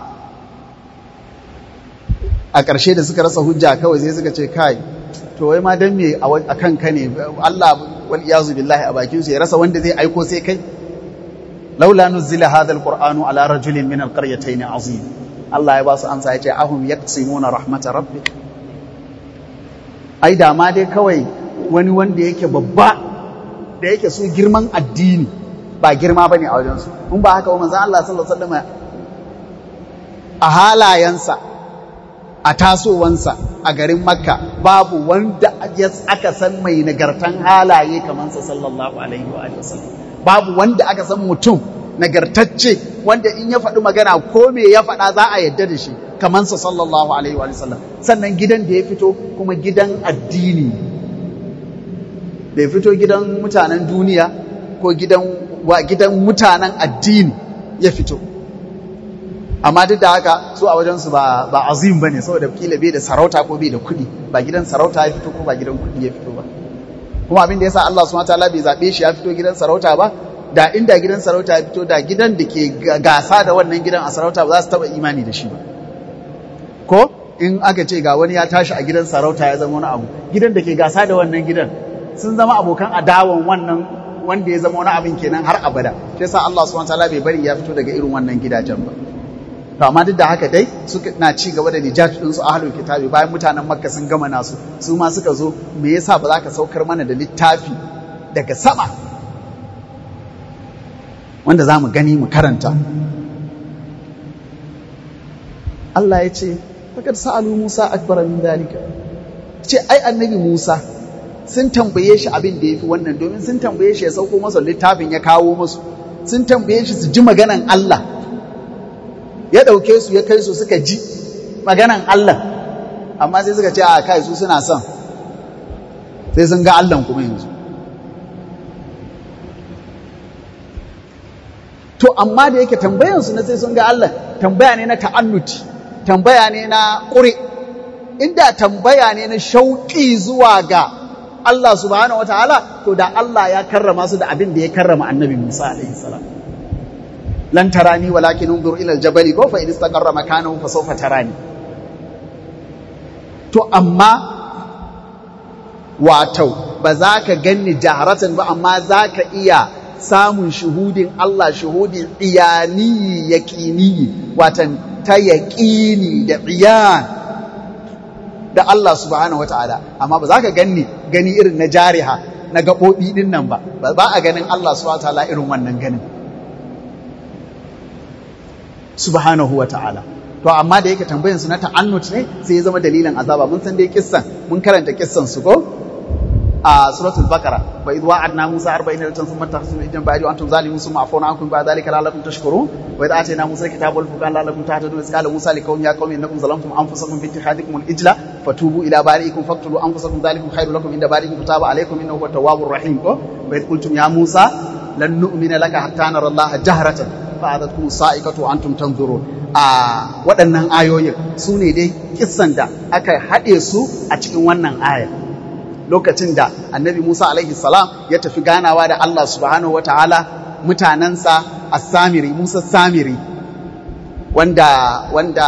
a ƙarshe da suka rasa hujja kawai sai suka ce kai to wai ma dan me a kanka ne Allah wal iyazu billahi a bakin su ya rasa wanda zai aiko sai kai laula nuzila hadha alqur'anu ala rajulin min alqaryatayn azim Allah ya ba su amsa yace ahum yaqsimuna rahmat rabbik ai da ma dai kawai wani wanda yake babba da yake su girman addini ba girma bane a wajen su in ba haka manzon Allah sallallahu alaihi wasallam a halayensa a tasowansa a garin makka babu wanda aka san mai nagartan halaye kamar sa sallallahu alaihi wa sallam babu wanda aka san mutum nagartacce wanda in ya faɗi magana ko me ya faɗa za a yadda da shi kamar sa sallallahu alaihi wa sallam sannan gidan da ya fito kuma gidan addini bai fito gidan mutanen duniya ko gidan wa gidan mutanen addini ya fito amma duk da haka su a wajensu ba ba azim bane saboda kila bai da sarauta ko bai da kuɗi ba gidan sarauta ya fito ko ba gidan kuɗi ya fito ba kuma abin da yasa Allah subhanahu wataala bai zabe shi ya fito gidan sarauta ba da inda gidan sarauta ya fito da gidan da ke gasa da wannan gidan a sarauta ba za su taba imani da shi ba ko in aka ce ga wani ya tashi a gidan sarauta ya zama wani abu gidan da ke gasa da wannan gidan sun zama abokan adawan wannan wanda ya zama wani abin kenan har abada shi yasa Allah subhanahu wataala bai bari ya fito daga irin wannan gidajen ba to amma duk da haka dai suka na ci gaba da nijat din su ahlul kitabi bayan mutanen makka sun gama nasu su ma suka zo me yasa ba za ka saukar mana da littafi daga sama wanda za mu gani mu karanta Allah ya ce fakar sa'alu Musa akbar min dalika ce ai annabi Musa sun tambaye shi abin da yafi wannan domin sun tambaye shi ya sauko masa littafin ya kawo musu sun tambaye shi su ji maganan Allah ya dauke su ya kai su suka ji maganan Allah amma sai suka ce a kai su suna son sai sun ga Allah kuma yanzu to amma da yake tambayansu na sai sun ga Allah tambaya ne na ta'annuti tambaya ne na ƙure inda tambaya ne na shauƙi zuwa ga Allah subhanahu wataala to da Allah ya karrama su da abin da ya karrama annabi Musa alaihi salam lan tarani walakin unzur ila aljabal ko fa in istaqarra makanahu fa sawfa tarani to amma wato ba za ka ganni jaharatan ba amma za ka iya samun shuhudin Allah shuhudin iyani yaƙini watan ta yaƙini da iyan da Allah subhanahu wata'ala amma ba za ka ganni gani irin na jariha na gaɓoɓi ɗin nan ba ba a ganin Allah subhanahu wata'ala irin wannan ganin subhanahu wata'ala to amma da yake tambayan su na ta'annut ne sai ya zama dalilin azaba mun san dai kissan mun karanta kissan su ko a suratul bakara wa idh wa'adna musa 40 latan thumma tahsunu idan ba'du antum zalimun thumma afawna ankum ba'da dhalika la'allakum tashkurun wa idh atayna musa alkitaba wal furqana la'allakum tahtadun qala musa liqawmi ya qaumi innakum zalamtum anfusakum bi ittikhadikum al-ijla fatubu ila bari'ikum faqtulu anfusakum dhalikum khairul lakum inda bari'ikum taba alaykum innahu huwat tawwabur rahim ko wa idh qultum ya musa lan nu'mina laka hatta nara allaha jahratan fa'adatkum sa'iqatu antum tanzurun a waɗannan ayoyin su ne dai kissan da aka haɗe su a cikin wannan aya lokacin da annabi Musa alaihi salam ya tafi ganawa da Allah subhanahu wata'ala mutanensa a samiri Musa samiri wanda wanda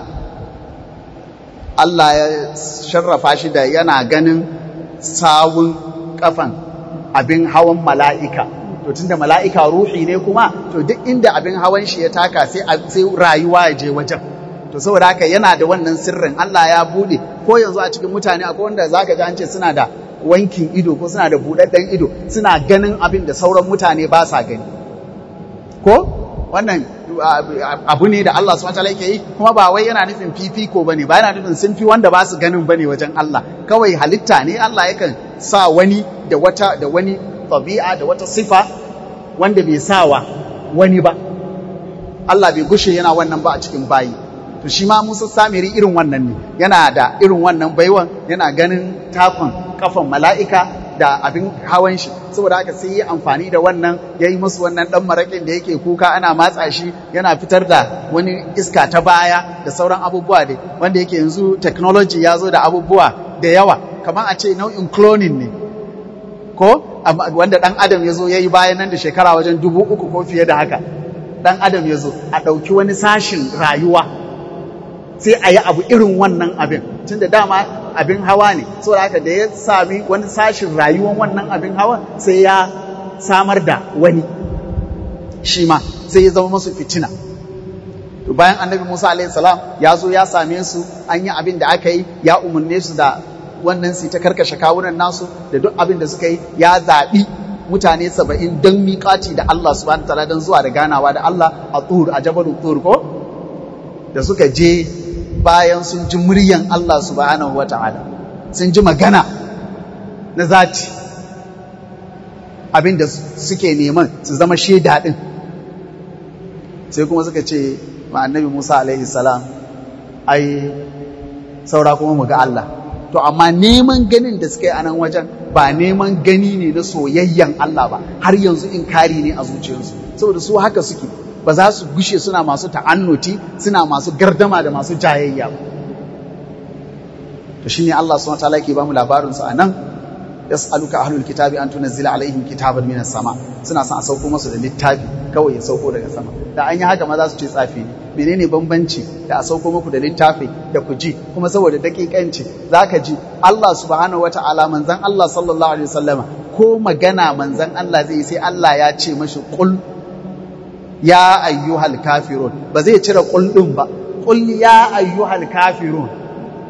Allah ya sharrafa shi da yana ganin sawun kafan abin hawan mala'ika to tunda mala'ika ruhi ne kuma to duk inda abin hawan shi ya taka sai sai rayuwa ya je wajen to saboda haka yana da wannan sirrin Allah ya bude ko yanzu a cikin mutane akwai wanda zaka ji an ce suna da wankin ido ko suna da budadden ido suna ganin abin da sauran mutane ba sa gani ko wannan abu ne da Allah subhanahu wataala yake yi kuma ba wai yana nufin fifiko bane ba yana nufin sun fi wanda ba su ganin bane wajen Allah kawai halitta ne Allah yakan sa wani da wata da wani tabi'a da wata sifa wanda bai sawa wani ba Allah bai gushe yana wannan ba a cikin bayi to shi ma Musa Samiri irin wannan ne yana da irin wannan baiwan yana ganin takon kafan mala'ika da abin hawan shi saboda haka sai yi amfani da wannan ya yi musu wannan ɗan maraƙin da yake kuka ana matsa shi yana fitar da wani iska ta baya da sauran abubuwa dai wanda yake yanzu technology ya zo da abubuwa da yawa kamar a ce nau'in cloning ne ko wanda ɗan adam ya zo ya yi bayan nan da shekara wajen dubu uku ko fiye da haka ɗan adam ya zo a ɗauki wani sashin rayuwa sai a yi abu irin wannan abin tun da dama abin hawa ne saboda haka da ya sami wani sashin rayuwar wannan abin hawa sai ya samar da wani shi ma sai ya zama masu fitina to bayan annabi Musa alaihi salam ya zo ya same su an yi abin da aka yi ya umarne su da wannan su ta karkashe kawunan nasu da duk abin da suka yi ya zaɓi mutane saba'in don miƙaci da Allah subhanahu ta'ala don zuwa da ganawa da Allah a tur a jabalin tur ko da suka je bayan sun ji muryan Allah subhanahu wa ta'ala sun ji magana na zati abinda suke neman su zama shaida ɗin sai kuma suka ce ma annabi Musa alaihi salam ai saura kuma mu ga Allah to amma neman ganin da suka yi a nan wajen ba neman gani ne na soyayyan Allah ba har yanzu in kari ne a zuciyarsu saboda su haka suke ba za su gushe suna masu ta'annuti suna masu gardama da masu jayayya ba to shine Allah subhanahu wataala yake bamu labarin su anan yas'aluka ahlul kitabi an tunzila alaihim kitaban minas sama suna son a sauko musu da littafi kawai ya sauko daga sama da an yi haka ma za su ce tsafi ne menene bambanci da a sauko muku da littafi da ku ji kuma saboda dakikanci zaka ji Allah subhanahu wataala manzon Allah sallallahu alaihi wasallama ko magana manzon Allah zai sai Allah ya ce mashi qul ya ayyuhal kafirun ba zai cire qul din ba qul ya ayyuhal kafirun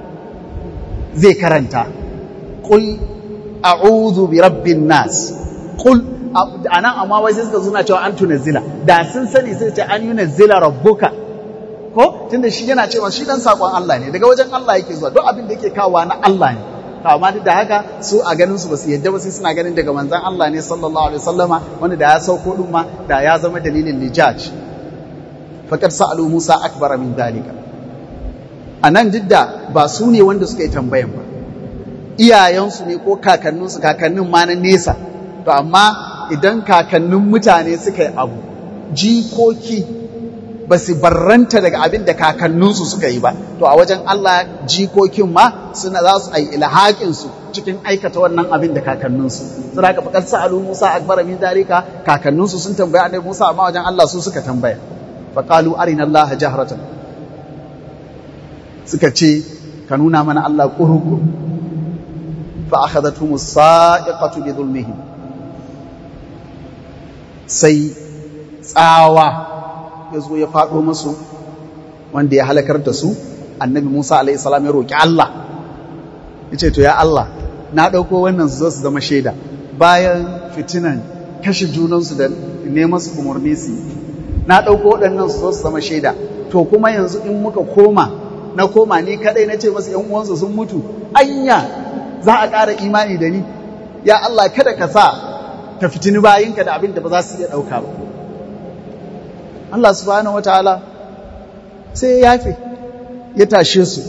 zai karanta qul a'udhu bi rabbin nas qul anan amma wai sai suka zuna cewa an tunazzila da sun sani sai ce an yunazzila rabbuka ko tunda shi yana cewa shi dan sakon Allah ne daga wajen Allah yake zuwa duk abin da yake kawowa na Allah ne to amma duk da haka su a ganin su basu yadda ba sai suna ganin daga manzon Allah ne sallallahu alaihi wasallama wanda da ya sauko din ma da ya zama dalilin lijaj faqad sa'alu Musa akbar min dalika anan duk da ba su ne wanda suka yi tambayan ba iyayensu ne ko kakanninsu kakannin ma na nesa to amma idan kakannin mutane suka yi abu jikoki ba su barranta daga abin da kakanninsu suka yi ba to a wajen Allah jikokin ma suna za su ai ilhaƙinsu cikin aikata wannan abin da kakanninsu suna ka faƙar sa'alu Musa akbar min dalika kakanninsu sun tambaya annabi Musa amma wajen Allah su suka tambaya faqalu arina Allah jahratan suka ce ka nuna mana Allah kurukuru fa akhadathum as-sa'iqatu bi dhulmihim sai tsawa ya zo ya faɗo musu wanda ya halakar da su annabi Musa alaihi salam ya roki Allah ya ce to ya Allah na ɗauko wannan su zo su zama shaida bayan fitinan kashe junansu da neman su umarni su na ɗauko waɗannan su zo su zama shaida to kuma yanzu in muka koma na koma ni kadai na ce masu ‘yan uwansu sun mutu anya za a ƙara imani da ni ya Allah kada ka sa ka fitini bayinka da abin da ba za su iya ɗauka ba Allah subhanahu wataala sai ya yafe ya tashe su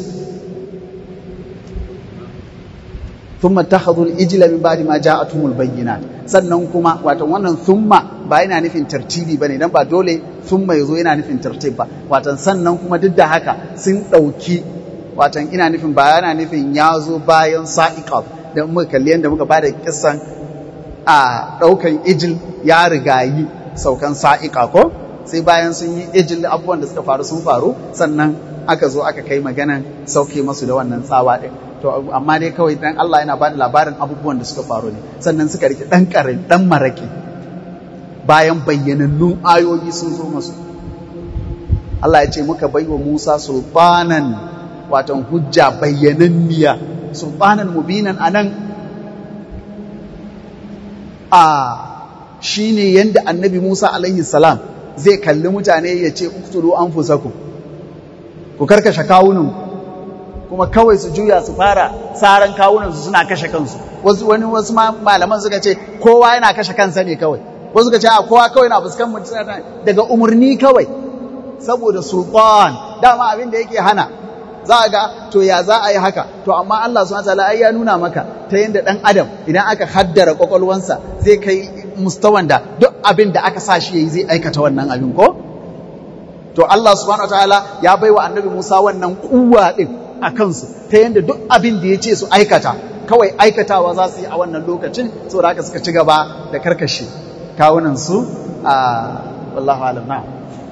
thumma takhadhu al-ijla min ba'di ma ja'atuhum al-bayyinat sannan kuma wato wannan thumma ba yana nufin tartibi bane dan ba dole thumma yazo yana nufin tartib ba wato sannan kuma duk da haka sun dauki wato ina nufin ba yana nufin ya zo bayan sa'iqat dan muka kalli yanda muka bada kissan a daukan ijil ya rigayi saukan sa'iqa ko sai bayan sun yi ijil abubuwan da suka faru sun faru sannan aka zo aka kai maganan sauke masu da wannan tsawa din to amma dai kawai dan Allah yana bada labarin abubuwan da suka faru ne sannan suka rike dan karin dan maraki bayan bayyanannun ayoyi sun zo masu Allah ya ce muka baiwa Musa sultanan watan hujja bayyananniya sultanan mubinan anan a shine yanda annabi Musa alaihi salam zai kalli mutane ya ce uktulu anfusakum ku karkashe kawunan kuma kawai su juya su fara tsaran kawunan su suna kashe kansu wasu wani wasu malaman suka ce kowa yana kashe kansa ne kawai wasu suka ce a kowa kawai na fuskan mutum daga umarni kawai saboda sultan dama abin da yake hana za a ga to ya za a yi haka to amma Allah subhanahu wataala ai ya nuna maka ta yadda dan adam idan aka haddara kwakwalwansa zai kai mustawan da duk abin da aka sa shi yayi zai aikata wannan abin ko to Allah subhanahu wataala ya baiwa annabi Musa wannan kuwa din a kansu ta yadda duk abin da ya ce su aikata kawai aikatawa za su yi a wannan lokacin saboda haka suka ci gaba da karkashe kawunan su a wallahu alam na'am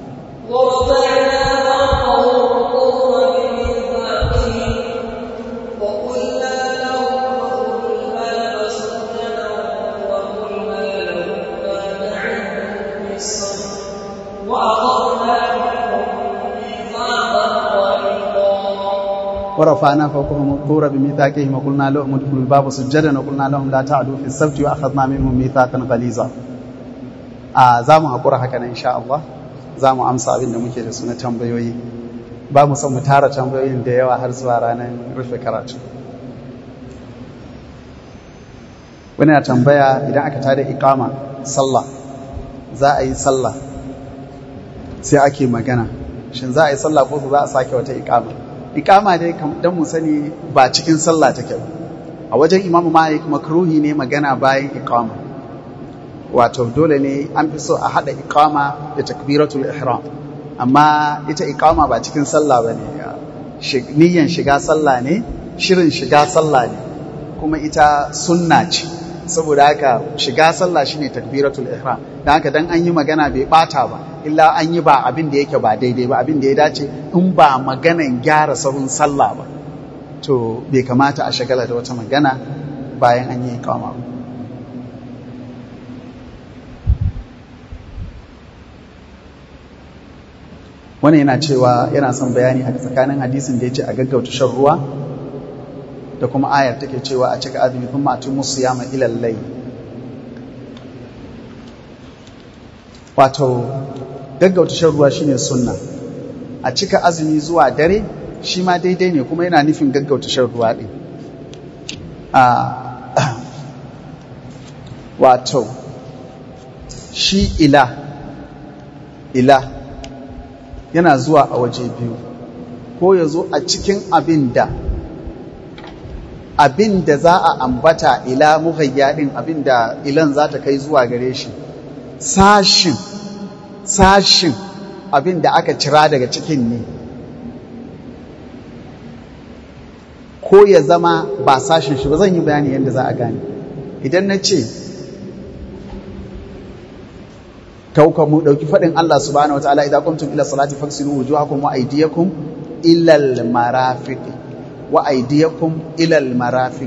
ورفعنا فوقهم الطور بميثاقهم وقلنا لهم ادخلوا الباب سجدا وقلنا لهم لا تعدوا في السبت واخذنا منهم ميثاقا غليظا a za mu haƙura haka nan insha Allah za mu amsa abin da muke da su na tambayoyi ba mu son mu tara tambayoyin da yawa har zuwa ranar rufe karatu wani na tambaya idan aka tada ikama sallah za a yi sallah sai ake magana shin za a yi sallah ko za a sake wata ikama ikama dai dan mu sani ba cikin sallah take ba a wajen imamu malik makruhi ne magana bayan ikama wato dole ne an fi so a hada ikama da takbiratul ihram amma ita ikama ba cikin sallah ba ne niyyan shiga sallah ne shirin shiga sallah ne kuma ita sunna ce saboda haka shiga sallah shine takbiratul ihram dan haka dan an yi magana bai bata ba illa an yi ba abin da yake ba daidai ba abin da ya dace in ba maganan gyara sahun sallah ba to bai kamata a shagala da wata magana bayan an yi ikama ba wani yana cewa yana son bayani a tsakanin hadisin da ya ce a gaggauta shan ruwa da kuma ayar take cewa a cika azumi kuma a tun musu yama ilallai wato gaggauta shan ruwa shine sunna a cika azumi zuwa dare shi ma daidai ne kuma yana nufin gaggauta shan ruwa ɗin wato shi ila ila yana zuwa a waje biyu ko ya zo a cikin abin da abin da za a ambata ila muhayya ɗin abin da ilan za ta kai zuwa gare shi sashin sashin abin da aka cira daga cikin ne ko ya zama ba sashin shi ba zan yi bayani yadda za a gane idan na ce kauka mu dauki fadin Allah subhanahu wataala idza qumtum ila salati faghsilu wujuhakum wa aydiyakum ila al marafiq wa aydiyakum ila al marafiq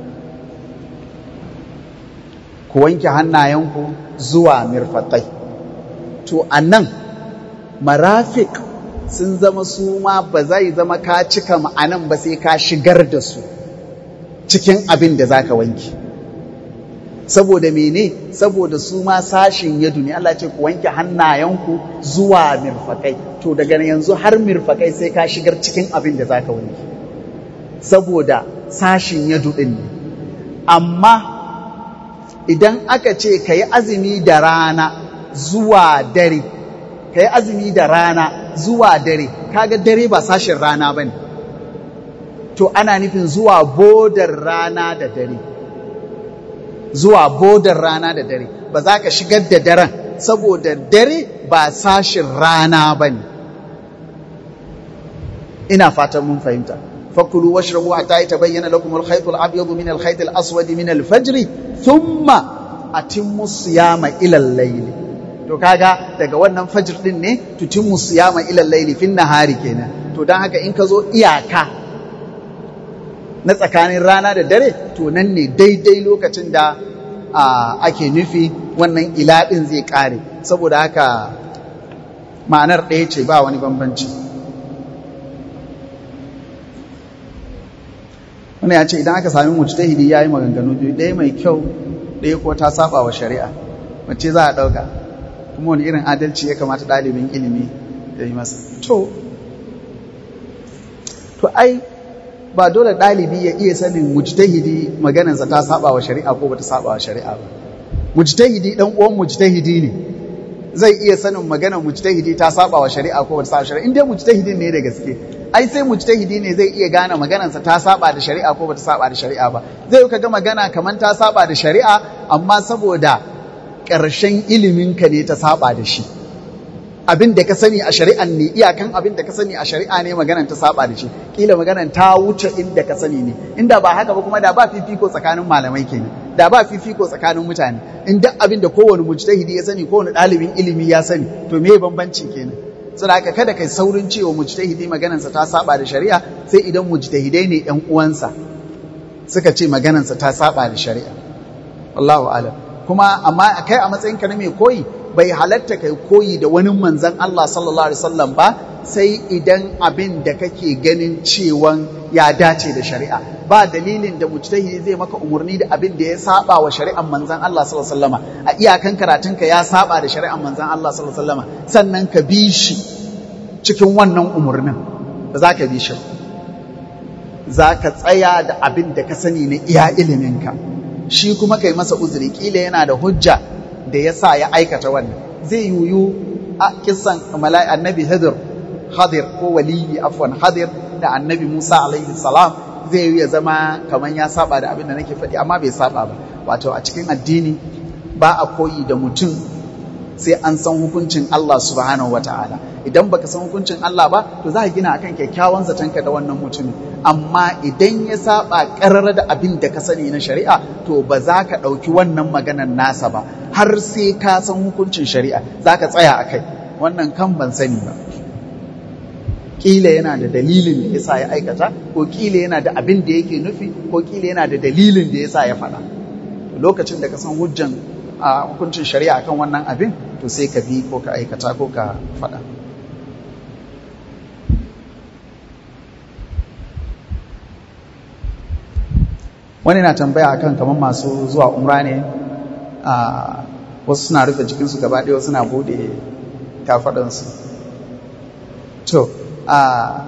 ku wanke hannayenku zuwa mirfatai to anan marafiq sun zama su ma ba zai zama ka cika ma'anan ba sai ka shigar da su cikin abin da zaka wanke saboda mene saboda su ma sashin yadu ne Allah ce ku wanke hannayenku zuwa mirfakai to daga yanzu har mirfakai sai ka shigar cikin abin da zaka wanke saboda sashin yadu din ne amma idan aka ce ka yi azumi da rana zuwa dare ka yi azumi da rana zuwa dare kaga dare ba sashin rana ba ne to ana nufin zuwa bodar rana da dare zuwa bodar rana da dare ba za ka shigar da daren saboda dare ba sashin rana ba ne ina fatan mun fahimta fakulu washrabu hatta yatabayyana lakum al-khayt al-abyad min al-khayt al-aswad min al-fajr thumma atimmu siyama ila al-layl to kaga daga wannan fajr din ne tutimmu siyama ila al-layl fin nahari kenan to dan haka in ka zo iyaka na tsakanin rana da dare to nan ne daidai lokacin da ake nufi wannan ilaɗin zai ƙare saboda haka ma'anar ɗaya ce ba wani bambanci wani ya ce idan aka sami mujtahidi ya yi maganganu biyu ɗaya mai kyau ɗaya ko ta saba wa shari'a wacce za a ɗauka kuma wani irin adalci ya kamata ɗalibin ilimi ya yi masa to to ai ba dole ɗalibi ya iya sanin mujtahidi maganarsa ta saba wa shari'a ko bata saba wa shari'a ba mujtahidi dan uwan mujtahidi ne zai iya sanin maganar mujtahidi ta saba wa shari'a ko bata saba wa shari'a in dai mujtahidin ne da gaske ai sai mujtahidi ne zai iya gane maganarsa ta saba da shari'a ko bata saba da shari'a ba zai yi kaga magana kamar ta saba da shari'a amma saboda ƙarshen iliminka ne ta saba da shi abin da ka sani a shari'an ne iyakan abin da ka sani a shari'a ne maganan ta saba da shi kila maganan ta wuce inda ka sani ne inda ba haka ba kuma da ba fifiko tsakanin malamai kenan da ba fifiko tsakanin mutane in duk abin da kowane mujtahidi ya sani kowane ɗalibin ilimi ya sani to me bambanci kenan saboda haka kada kai saurin cewa mujtahidi maganansa ta saba da shari'a sai idan mujtahidai ne ƴan uwansa suka ce maganansa ta saba da shari'a Allahu a'lam kuma amma kai a matsayinka na mai koyi bai halatta kai koyi da wani manzan Allah sallallahu Alaihi wasallam ba sai idan abin da kake ganin cewan ya dace da shari'a ba dalilin da mujtahidi zai maka umarni da abin da ya saba wa shari'an manzan Allah sallallahu Alaihi wasallama a iyakan karatunka ya saba da shari'an manzan Allah sallallahu Alaihi wasallama sannan ka bi shi cikin wannan umarnin ba za ka bi shi za ka tsaya da abin da ka sani na iya iliminka shi kuma kai masa uzuri kila yana da hujja da ya sa ya aikata wannan zai yuyu a kisan annabi hadir hadir ko waliyi afwan hadir da annabi musa alaihi salam zai yi ya zama kamar ya saba da abin da nake faɗi amma bai saba ba wato a cikin addini ba a koyi da mutum sai an san hukuncin Allah subhanahu wa ta'ala idan baka san hukuncin Allah ba to za ka gina akan kyakkyawan zatonka da wannan mutumin amma idan ya saba karar da abin da ka sani na shari'a to ba za ka ɗauki wannan maganar nasa ba har sai ka san hukuncin shari'a za ka tsaya a kai wannan kan ban sani ba ƙila yana da dalilin da ya sa ya aikata ko ƙila yana da abin da yake nufi ko ƙila yana da dalilin da ya sa ya faɗa lokacin da ka san hujjan a hukuncin shari'a kan wannan abin to sai ka bi ko ka aikata ko ka faɗa wani na tambaya akan kamar masu zuwa umra ne wasu suna rufe jikinsu gaba ɗaya suna buɗe kafaɗansu to a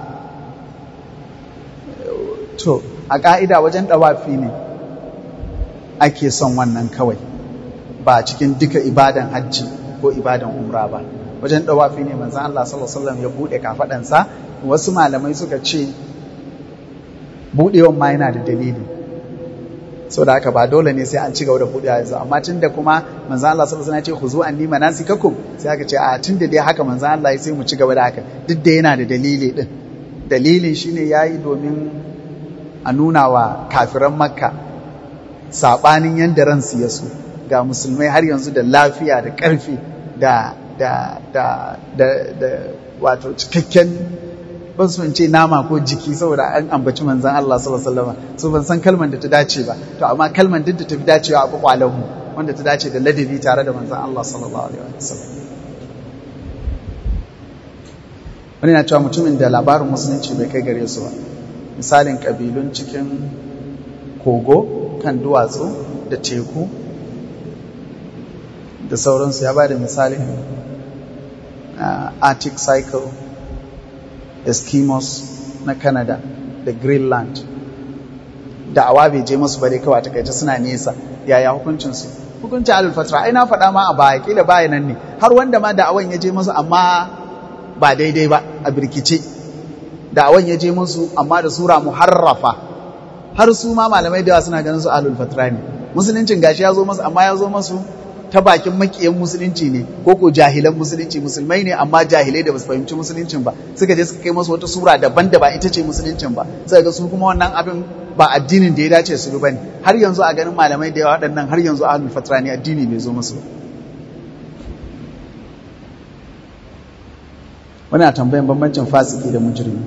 to a ƙa'ida wajen ɗawafi ne ake son wannan kawai ba cikin duka ibadan hajji ko ibadan umra ba wajen ɗawafi ne manzan Allah sallallahu Alaihi wasallam ya buɗe kafaɗansa wasu malamai suka ce buɗewan ma yana da dalili so da haka ba dole ne sai an ci gaba da buɗewa yanzu amma tun da kuma manzan Allah sallallahu Alaihi wasallam ya ce khuzu anni manasikakum sai aka ce a tun da dai haka manzan Allah ya sai mu ci gaba da haka duk da yana da dalili din dalilin shine yayi domin a nuna wa kafiran makka saɓanin yadda ransu ya so ga musulmai har yanzu da lafiya da ƙarfi da da da da da wato cikakken ban so in ce nama ko jiki saboda an ambaci manzon Allah sallallahu alaihi wasallam so ban san kalmar da ta dace ba to amma kalmar duk da ta fi dacewa a kwakwalen mu wanda ta dace da ladabi tare da manzon Allah sallallahu alaihi wasallam wani na cewa mutumin da labarin musulunci bai kai gare su ba misalin kabilun cikin kogo kan duwatsu da teku da sauransu ya ba da misalin arctic cycle eskimos na canada da greenland da awa bai je masu bare kawai takaita suna nesa yaya hukuncinsu hukuncin alfatra ai na faɗa ma a baya kila baya nan ne har wanda ma da'awan ya je masu amma ba daidai ba a birkice da'awan ya je musu amma da sura muharrafa har su ma malamai da yawa suna ganin su ahlul fatra ne musuluncin gashi ya zo masu amma ya zo masu ta bakin makiyan musulunci ne ko ko jahilan musulunci musulmai ne amma jahilai da basu fahimci musuluncin ba suka je suka kai masu wata sura daban da ba ita ce musuluncin ba sai ga su kuma wannan abin ba addinin da ya dace su bi bane har yanzu a ganin malamai da yawa waɗannan har yanzu ahlul fatra ne addini bai zo musu ba wani tambayan bambancin fasiki da mujrimi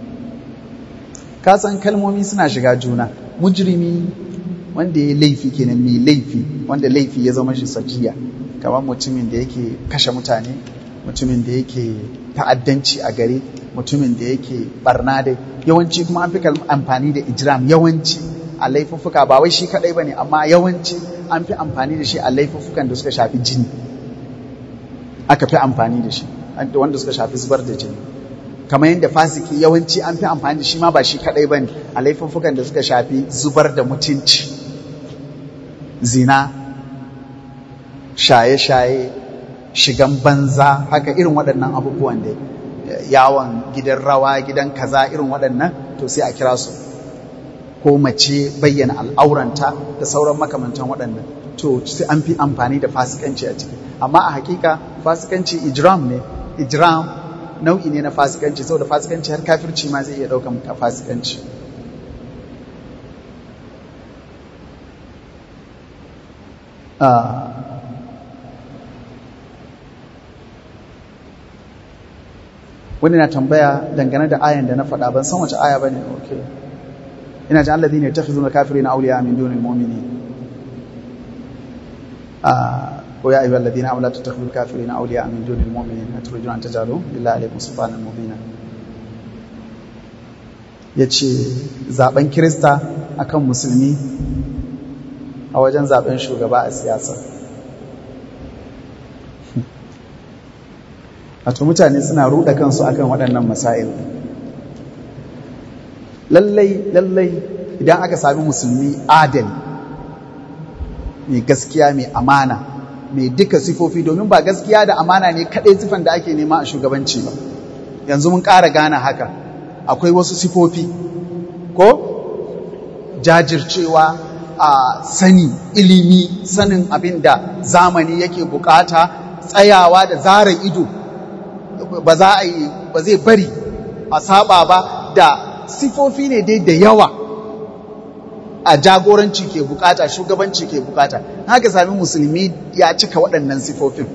ka san kalmomi suna shiga juna mujrimi wanda ya laifi kenan mai laifi wanda laifi ya zama shi sajiya kamar mutumin da yake kashe mutane mutumin da yake ta'addanci a gare mutumin da yake barna da yawanci kuma an fi amfani da ijram yawanci a laifuffuka ba wai shi kadai bane amma yawanci an fi amfani da shi a laifuffukan da suka shafi jini aka fi amfani da shi wanda suka shafi zubar da jini kamar yadda fasiki yawanci an fi amfani da shi ma ba shi kadai bane a laifuffukan da suka shafi zubar da mutunci zina shaye-shaye shigan banza haka irin waɗannan abubuwan da yawon gidan rawa gidan kaza irin waɗannan to sai a kira su ko mace bayyana al'auranta da sauran makamantan waɗannan to sai an fi amfani da fasikanci a ciki amma a hakika fasikanci ijram ne ijram nau'i ne na fasikanci saboda fasikanci har kafirci ma zai iya ɗaukan fasikanci wani na tambaya dangane da ayan da na faɗa ban san wace aya bane okay ina ji allazi ne takhizuna kafirina awliya min dunil mu'minin ah wa ya ayyuhal ladina amanu la tattakhidul kafirina awliya min dunil mu'minin aturjuna an tajalu lillahi alaykum subhanan mubina yace zaben kirista akan musulmi a wajen zaben shugaba a siyasa wato mutane suna ruɗa kansu akan waɗannan masail lallai lallai idan aka sami musulmi adali mai gaskiya mai amana mai duka sifofi domin ba gaskiya da amana ne kaɗai sifan da ake nema a shugabanci ba yanzu mun ƙara gane haka akwai wasu sifofi ko jajircewa a sani ilimi sanin abin da zamani yake bukata tsayawa da zara ido ba za a yi ba zai bari a saba ba da sifofi ne dai da yawa a jagoranci ke bukata shugabanci ke bukata haka sami musulmi ya cika waɗannan sifofin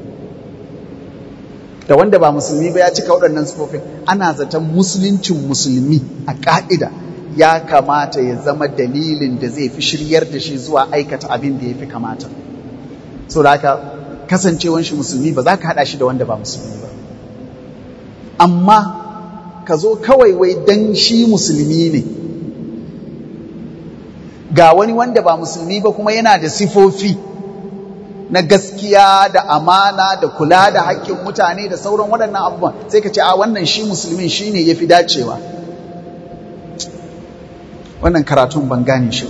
da wanda ba musulmi ba ya cika waɗannan sifofin ana zaton musuluncin musulmi a ƙa'ida ya kamata ya zama dalilin da zai fi shiryar da shi zuwa aikata abin da ya fi kamata so da haka kasancewan shi musulmi ba za ka haɗa shi da wanda ba musulmi ba amma ka zo kawai wai dan shi musulmi ne ga wani wanda ba musulmi ba kuma yana da sifofi na gaskiya da amana da kula da haƙƙin mutane da sauran waɗannan abubuwan sai ka ce a wannan shi musulmin shi ne ya fi dacewa wannan karatun ban gane shi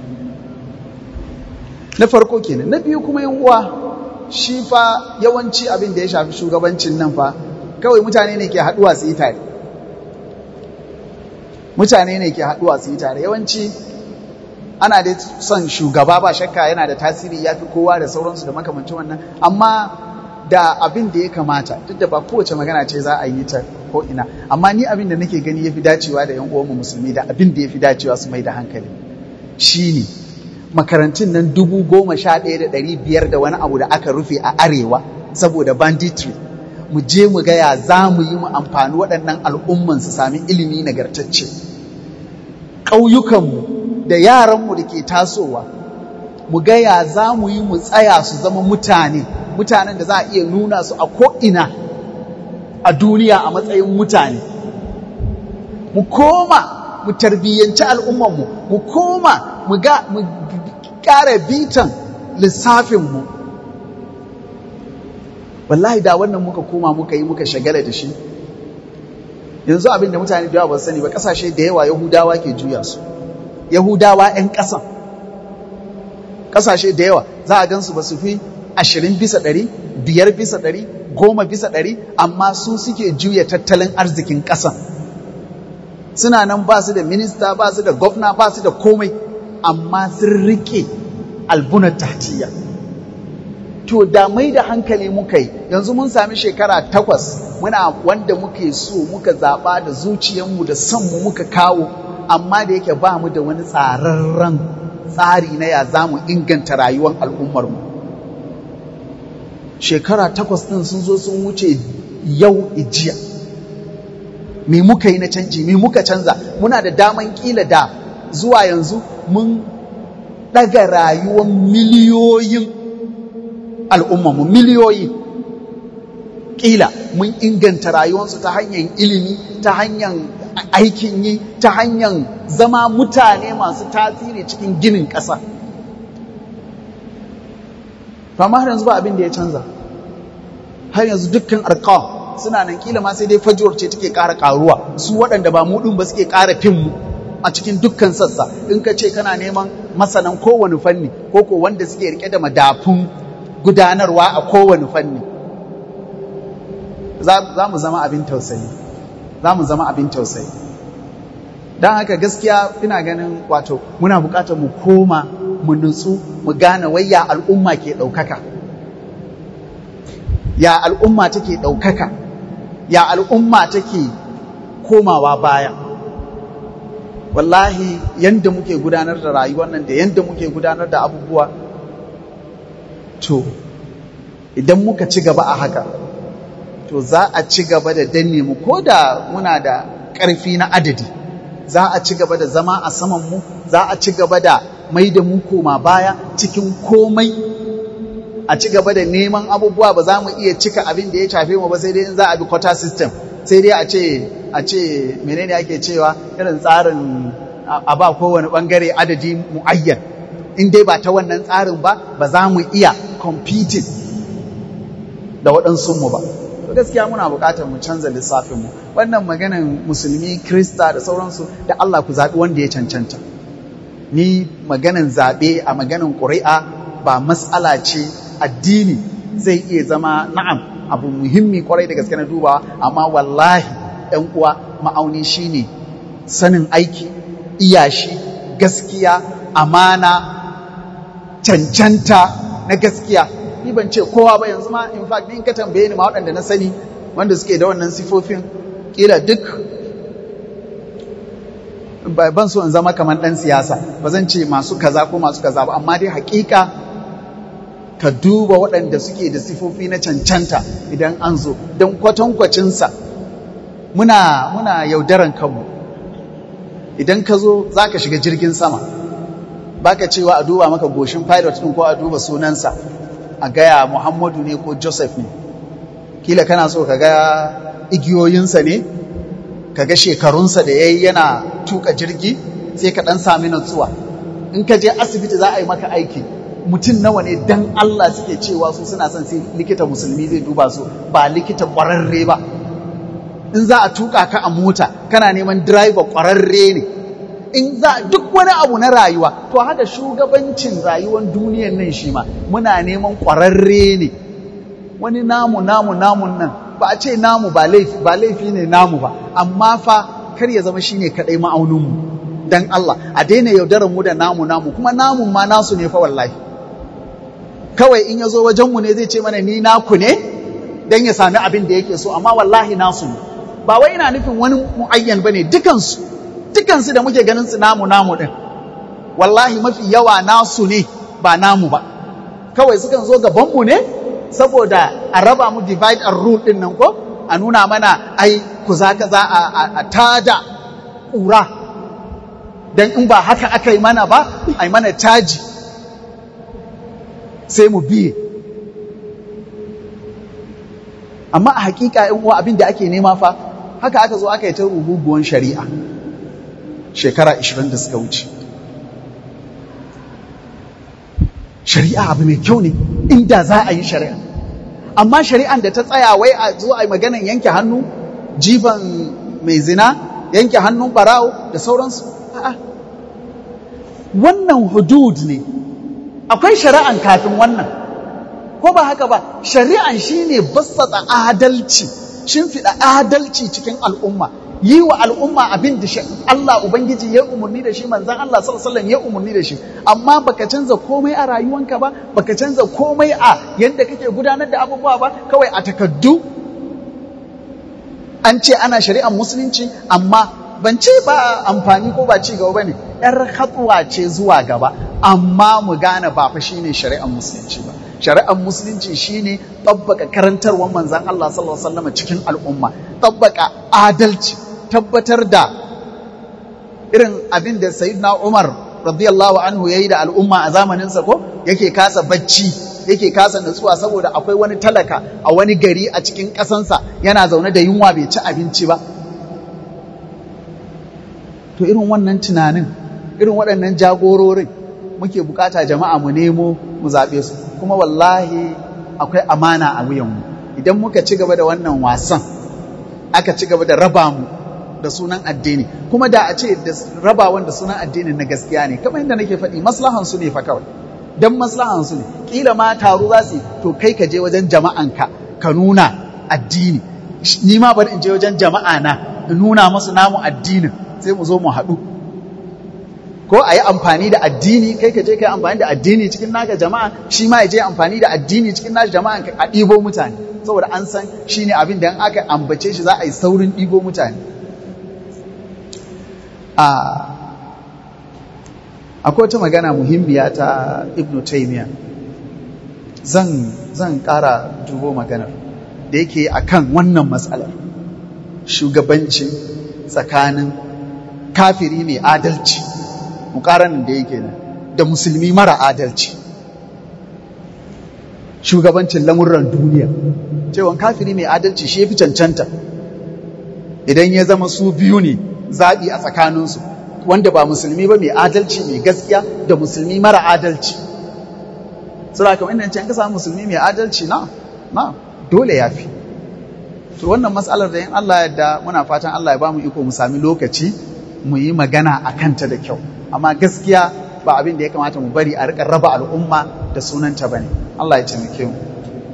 na farko kenan na biyu kuma yin uwa shi fa yawanci abin da ya shafi shugabancin nan fa kawai mutane ne ke haɗuwa su yi tare mutane ne ke haɗuwa su yi tare yawanci ana da son shugaba ba shakka yana da tasiri ya fi kowa da sauransu da makamancin wannan amma da abin da ya kamata duk da ba kowace magana ce za a yi ta ko ina amma ni abin da nake gani ya fi dacewa da yan uwanmu musulmi da abin da ya fi dacewa su mai da hankali shine makarantun nan dubu goma sha ɗaya da ɗari biyar da wani abu da aka rufe a arewa saboda banditry mu je mu gaya za mu yi mu amfani waɗannan al'umman su sami ilimi nagartacce ƙauyukanmu da yaranmu da ke tasowa mu gaya za mu yi mu tsaya su zama mutane mutanen da za a iya nuna su a ko'ina a duniya a matsayin mutane mu koma mu tarbiyyanci al'ummanmu mu koma mu ƙara bitan lissafinmu wallahi da wannan muka koma muka yi muka shagala da shi yanzu abin da mutane da yawa ba sani ba ƙasashe da yawa yahudawa ke juya su yahudawa 'yan ƙasan ƙasashe da yawa za a gansu ba su fi ashirin bisa ɗari biyar bisa ɗari goma bisa ɗari amma su suke juya tattalin arzikin ƙasan suna nan ba su da minista ba su da gwamna ba su da komai amma sun rike albunar tahtiya to da mai da hankali muka yi yanzu mun sami shekara takwas muna wanda muke so muka zaɓa da zuciyarmu da sanmu muka kawo amma da yake ba mu da wani tsararren tsari na ya za mu inganta rayuwar al'ummarmu shekara takwas ɗin sun zo sun wuce yau ijiya me muka yi na canji me muka canza muna da daman kila da zuwa yanzu mun ɗaga rayuwar miliyoyin al'ummarmu miliyoyi kila mun inganta rayuwarsu ta hanyar ilimi ta hanyar aikin yi ta hanyar zama mutane masu tasiri cikin ginin ƙasa amma har yanzu ba abin da ya canza har yanzu dukkan arkawa suna nan kila ma sai dai fajuwar ce take ƙara ƙaruwa su waɗanda ba mu ɗin ba suke ƙara fin mu a cikin dukkan sassa in ka ce kana neman masanan kowane fanni ko ko wanda suke rike da madafun gudanarwa a kowane fanni za mu zama abin tausayi za mu zama abin tausayi don haka gaskiya ina ganin wato muna buƙatar mu koma mu nutsu mu gane wai ya al'umma ke ɗaukaka ya al'umma take ɗaukaka ya al'umma take komawa baya wallahi yanda muke gudanar da rayuwar nan da yanda muke gudanar da abubuwa to idan muka ci gaba a haka to za a ci gaba da danne mu ko da muna da ƙarfi na adadi za a ci gaba da zama a saman mu za a ci gaba da mai da mu koma baya cikin komai a ci gaba da neman abubuwa ba za mu iya cika abin da ya shafe mu ba sai dai in za a bi quota system sai dai a ce a ce menene ake cewa irin tsarin a ba kowane bangare adadi muayyan in dai ba ta wannan tsarin ba ba za mu iya competing da waɗansu mu ba gaskiya muna buƙatar mu canza lissafin mu wannan maganan musulmi krista da sauransu da Allah ku zaɓi wanda ya cancanta ni maganan zaɓe a maganan ƙuri'a ba matsala ce addini zai iya zama na'am abu muhimmi kwarai da gaske na dubawa amma wallahi ɗan uwa ma'auni shine sanin aiki iyashi gaskiya amana cancanta na gaskiya ni ban ce kowa ba yanzu ma in fact ni in ka tambaye ni ma waɗanda na sani wanda suke da wannan sifofin kila duk ban so in zama kamar ɗan siyasa ba zan ce masu kaza ko masu kaza ba amma dai hakika ka duba waɗanda suke da sifofi na cancanta idan an zo don kwatankwacinsa muna muna yaudaran kanmu idan ka zo za ka shiga jirgin sama baka cewa a duba maka goshin pilot ɗin ko a duba sunansa a gaya muhammadu ne ko joseph ne kila kana so ka ga igiyoyinsa ne ka ga shekarunsa da ya yi yana tuka jirgi sai ka ɗan sami natsuwa in ka je asibiti za a yi maka aiki mutum nawa ne dan Allah suke cewa su suna son sai likita musulmi zai duba su ba likita ƙwararre ba in za a tuka ka a mota kana neman driver ƙwararre ne in za duk wani abu na rayuwa to haka shugabancin rayuwar duniyar nan shi ma muna neman ƙwararre ne wani namu namu namun nan ba a ce namu ba laifi ba laifi ne namu ba amma fa kar ya zama shine kadai ma'auninmu dan Allah a daina yaudarar mu da namu namu kuma namun ma nasu ne fa wallahi kawai in ya zo wajenmu ne zai ce mana ni naku ne dan ya sami abin da yake so amma wallahi nasu ne ba wai ina nufin wani mu'ayyan bane dukansu dukansu da muke ganin su namu namu din wallahi mafi yawa nasu ne ba namu ba kawai sukan zo gabanmu ne saboda a raba mu divide and rule din nan ko a nuna mana ai ku za ka za a tada ƙura don in ba haka aka yi mana ba a yi mana caji sai mu biye amma a hakika in uwa abin da ake nema fa haka aka zo aka yi ta rububuwan shari'a shekara 20 da suka wuce shari'a abu mai kyau ne inda za a yi shari'a amma shari'an da ta tsaya wai a zo a yi maganan yanke hannu jifan mai zina yanke hannun barawo da sauransu a'a wannan hudud ne akwai shari'an kafin wannan ko ba haka ba shari'an shine bassata adalci shimfiɗa adalci cikin al'umma yi wa al'umma abin da Allah Ubangiji ya umarni da shi manzan Allah sallallahu ya umarni da shi amma baka canza komai a rayuwanka ba baka canza komai a yadda kake gudanar da abubuwa ba kawai a takaddu an ce ana shari'ar musulunci amma ban ce ba amfani ko ba ci gaba bane yar hatsuwa ce zuwa gaba amma mu gane ba fa shine shari'ar musulunci ba shari'ar musulunci shine tabbaka karantarwar manzan Allah sallallahu alaihi wasallam cikin al'umma tabbaka adalci tabbatar da irin abin da sayyidina Umar radiyallahu anhu yayi da al'umma a zamanin sa ko yake kasa bacci yake kasa nutsuwa saboda akwai wani talaka a wani gari a cikin ƙasansa yana zaune da yunwa bai ci abinci ba to irin wannan tunanin irin waɗannan jagororin muke bukata jama'a mu nemo mu zaɓe su kuma wallahi akwai amana a wuyanmu idan muka ci gaba da wannan wasan aka ci gaba da raba mu da sunan addini kuma da a ce da rabawan da sunan addini na gaskiya ne kamar yadda nake faɗi maslahan su ne fa kawai dan maslahan su ne kila ma taro za su to kai ka je wajen jama'anka ka nuna addini ni ma bari in je wajen jama'a na in nuna musu namu addinin sai mu zo mu haɗu ko a yi amfani da addini kai ka je ka yi amfani da addini cikin naka jama'a shi ma ya je amfani da addini cikin naka jama'a a ɗibo mutane saboda an san shi ne abin da in aka ambace shi za a yi saurin ɗibo mutane akwai wata magana muhimmiya ta ibnu taymiya zan zan ƙara dubo maganar da yake akan wannan matsalar shugabanci tsakanin kafiri mai adalci mukaranin da yake nan da musulmi mara adalci shugabancin lamurran duniya cewa kafiri mai adalci shi fi cancanta idan ya zama su biyu ne zaɓi a tsakaninsu wanda ba musulmi ba mai adalci mai gaskiya da musulmi mara adalci sura kamar inda can ka samu musulmi mai adalci na na dole ya fi to wannan matsalar da yin Allah yadda muna fatan Allah ya ba mu iko mu sami lokaci mu yi magana a kanta da kyau amma gaskiya ba abin da ya kamata mu bari a rika raba al'umma da sunanta bane Allah ya taimake mu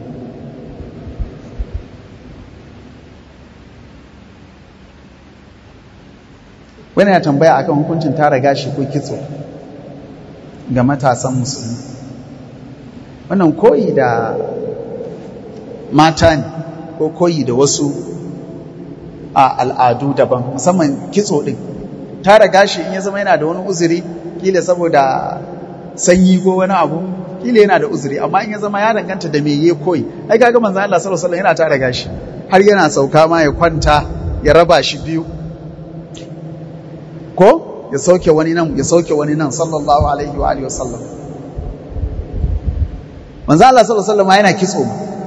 wani ya tambaya akan hukuncin tara gashi ko kitso ga matasan musulmi wannan koyi da mata ne ko koyi da wasu a al'adu daban musamman kitso din tara gashi in ya zama yana da wani uzuri kila saboda sanyi ko wani abu kila yana da uzuri amma in ya zama ya danganta da me ya koyi ai kaga manzon Allah sallallahu alaihi wasallam yana tara gashi har yana sauka ma ya kwanta ya raba shi biyu ko ya sauke wani nan ya sauke wani nan sallallahu alaihi wa alihi wasallam manzon Allah sallallahu alaihi wasallam yana kitso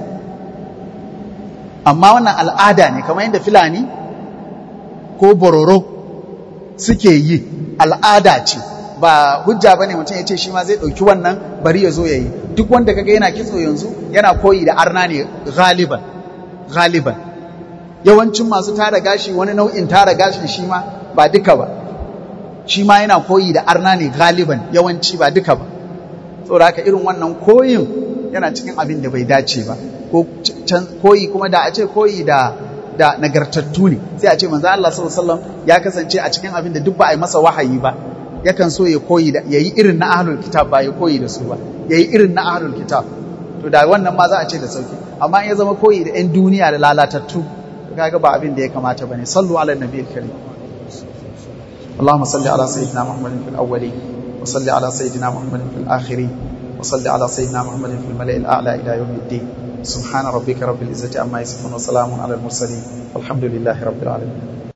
amma wannan al'ada ne kamar yadda filani ko bororo suke yi al'ada ce ba hujja bane mutum ya ce shi ma zai ɗauki wannan bari ya zo ya yi duk wanda kaga yana kitso yanzu yana koyi da arna ne galiban galiban yawancin masu tara gashi wani nau'in tara gashin shi ma ba duka ba shi ma yana koyi da arna ne galiban yawanci ba duka ba saboda haka irin wannan koyin yana cikin abin da bai dace ba ko koyi kuma da a ce koyi da da nagartattu ne sai a ce manzo Allah sallallahu alaihi wasallam ya kasance a cikin abin da duk ba a yi masa wahayi ba yakan so ya koyi da yayi irin na ahlul kitab ba ya koyi da su ba yayi irin na ahlul kitab to da wannan ma za a ce da sauki amma in ya zama koyi da yan duniya da lalatattu kaga ba abin da ya kamata bane sallu ala nabiyil karim اللهم صل على سيدنا محمد في الأولين وصل على سيدنا محمد في الآخرين وصل على سيدنا محمد في الملأ الأعلى إلى يوم الدين سبحان ربك رب العزة عما يصفون وسلام على المرسلين والحمد لله رب العالمين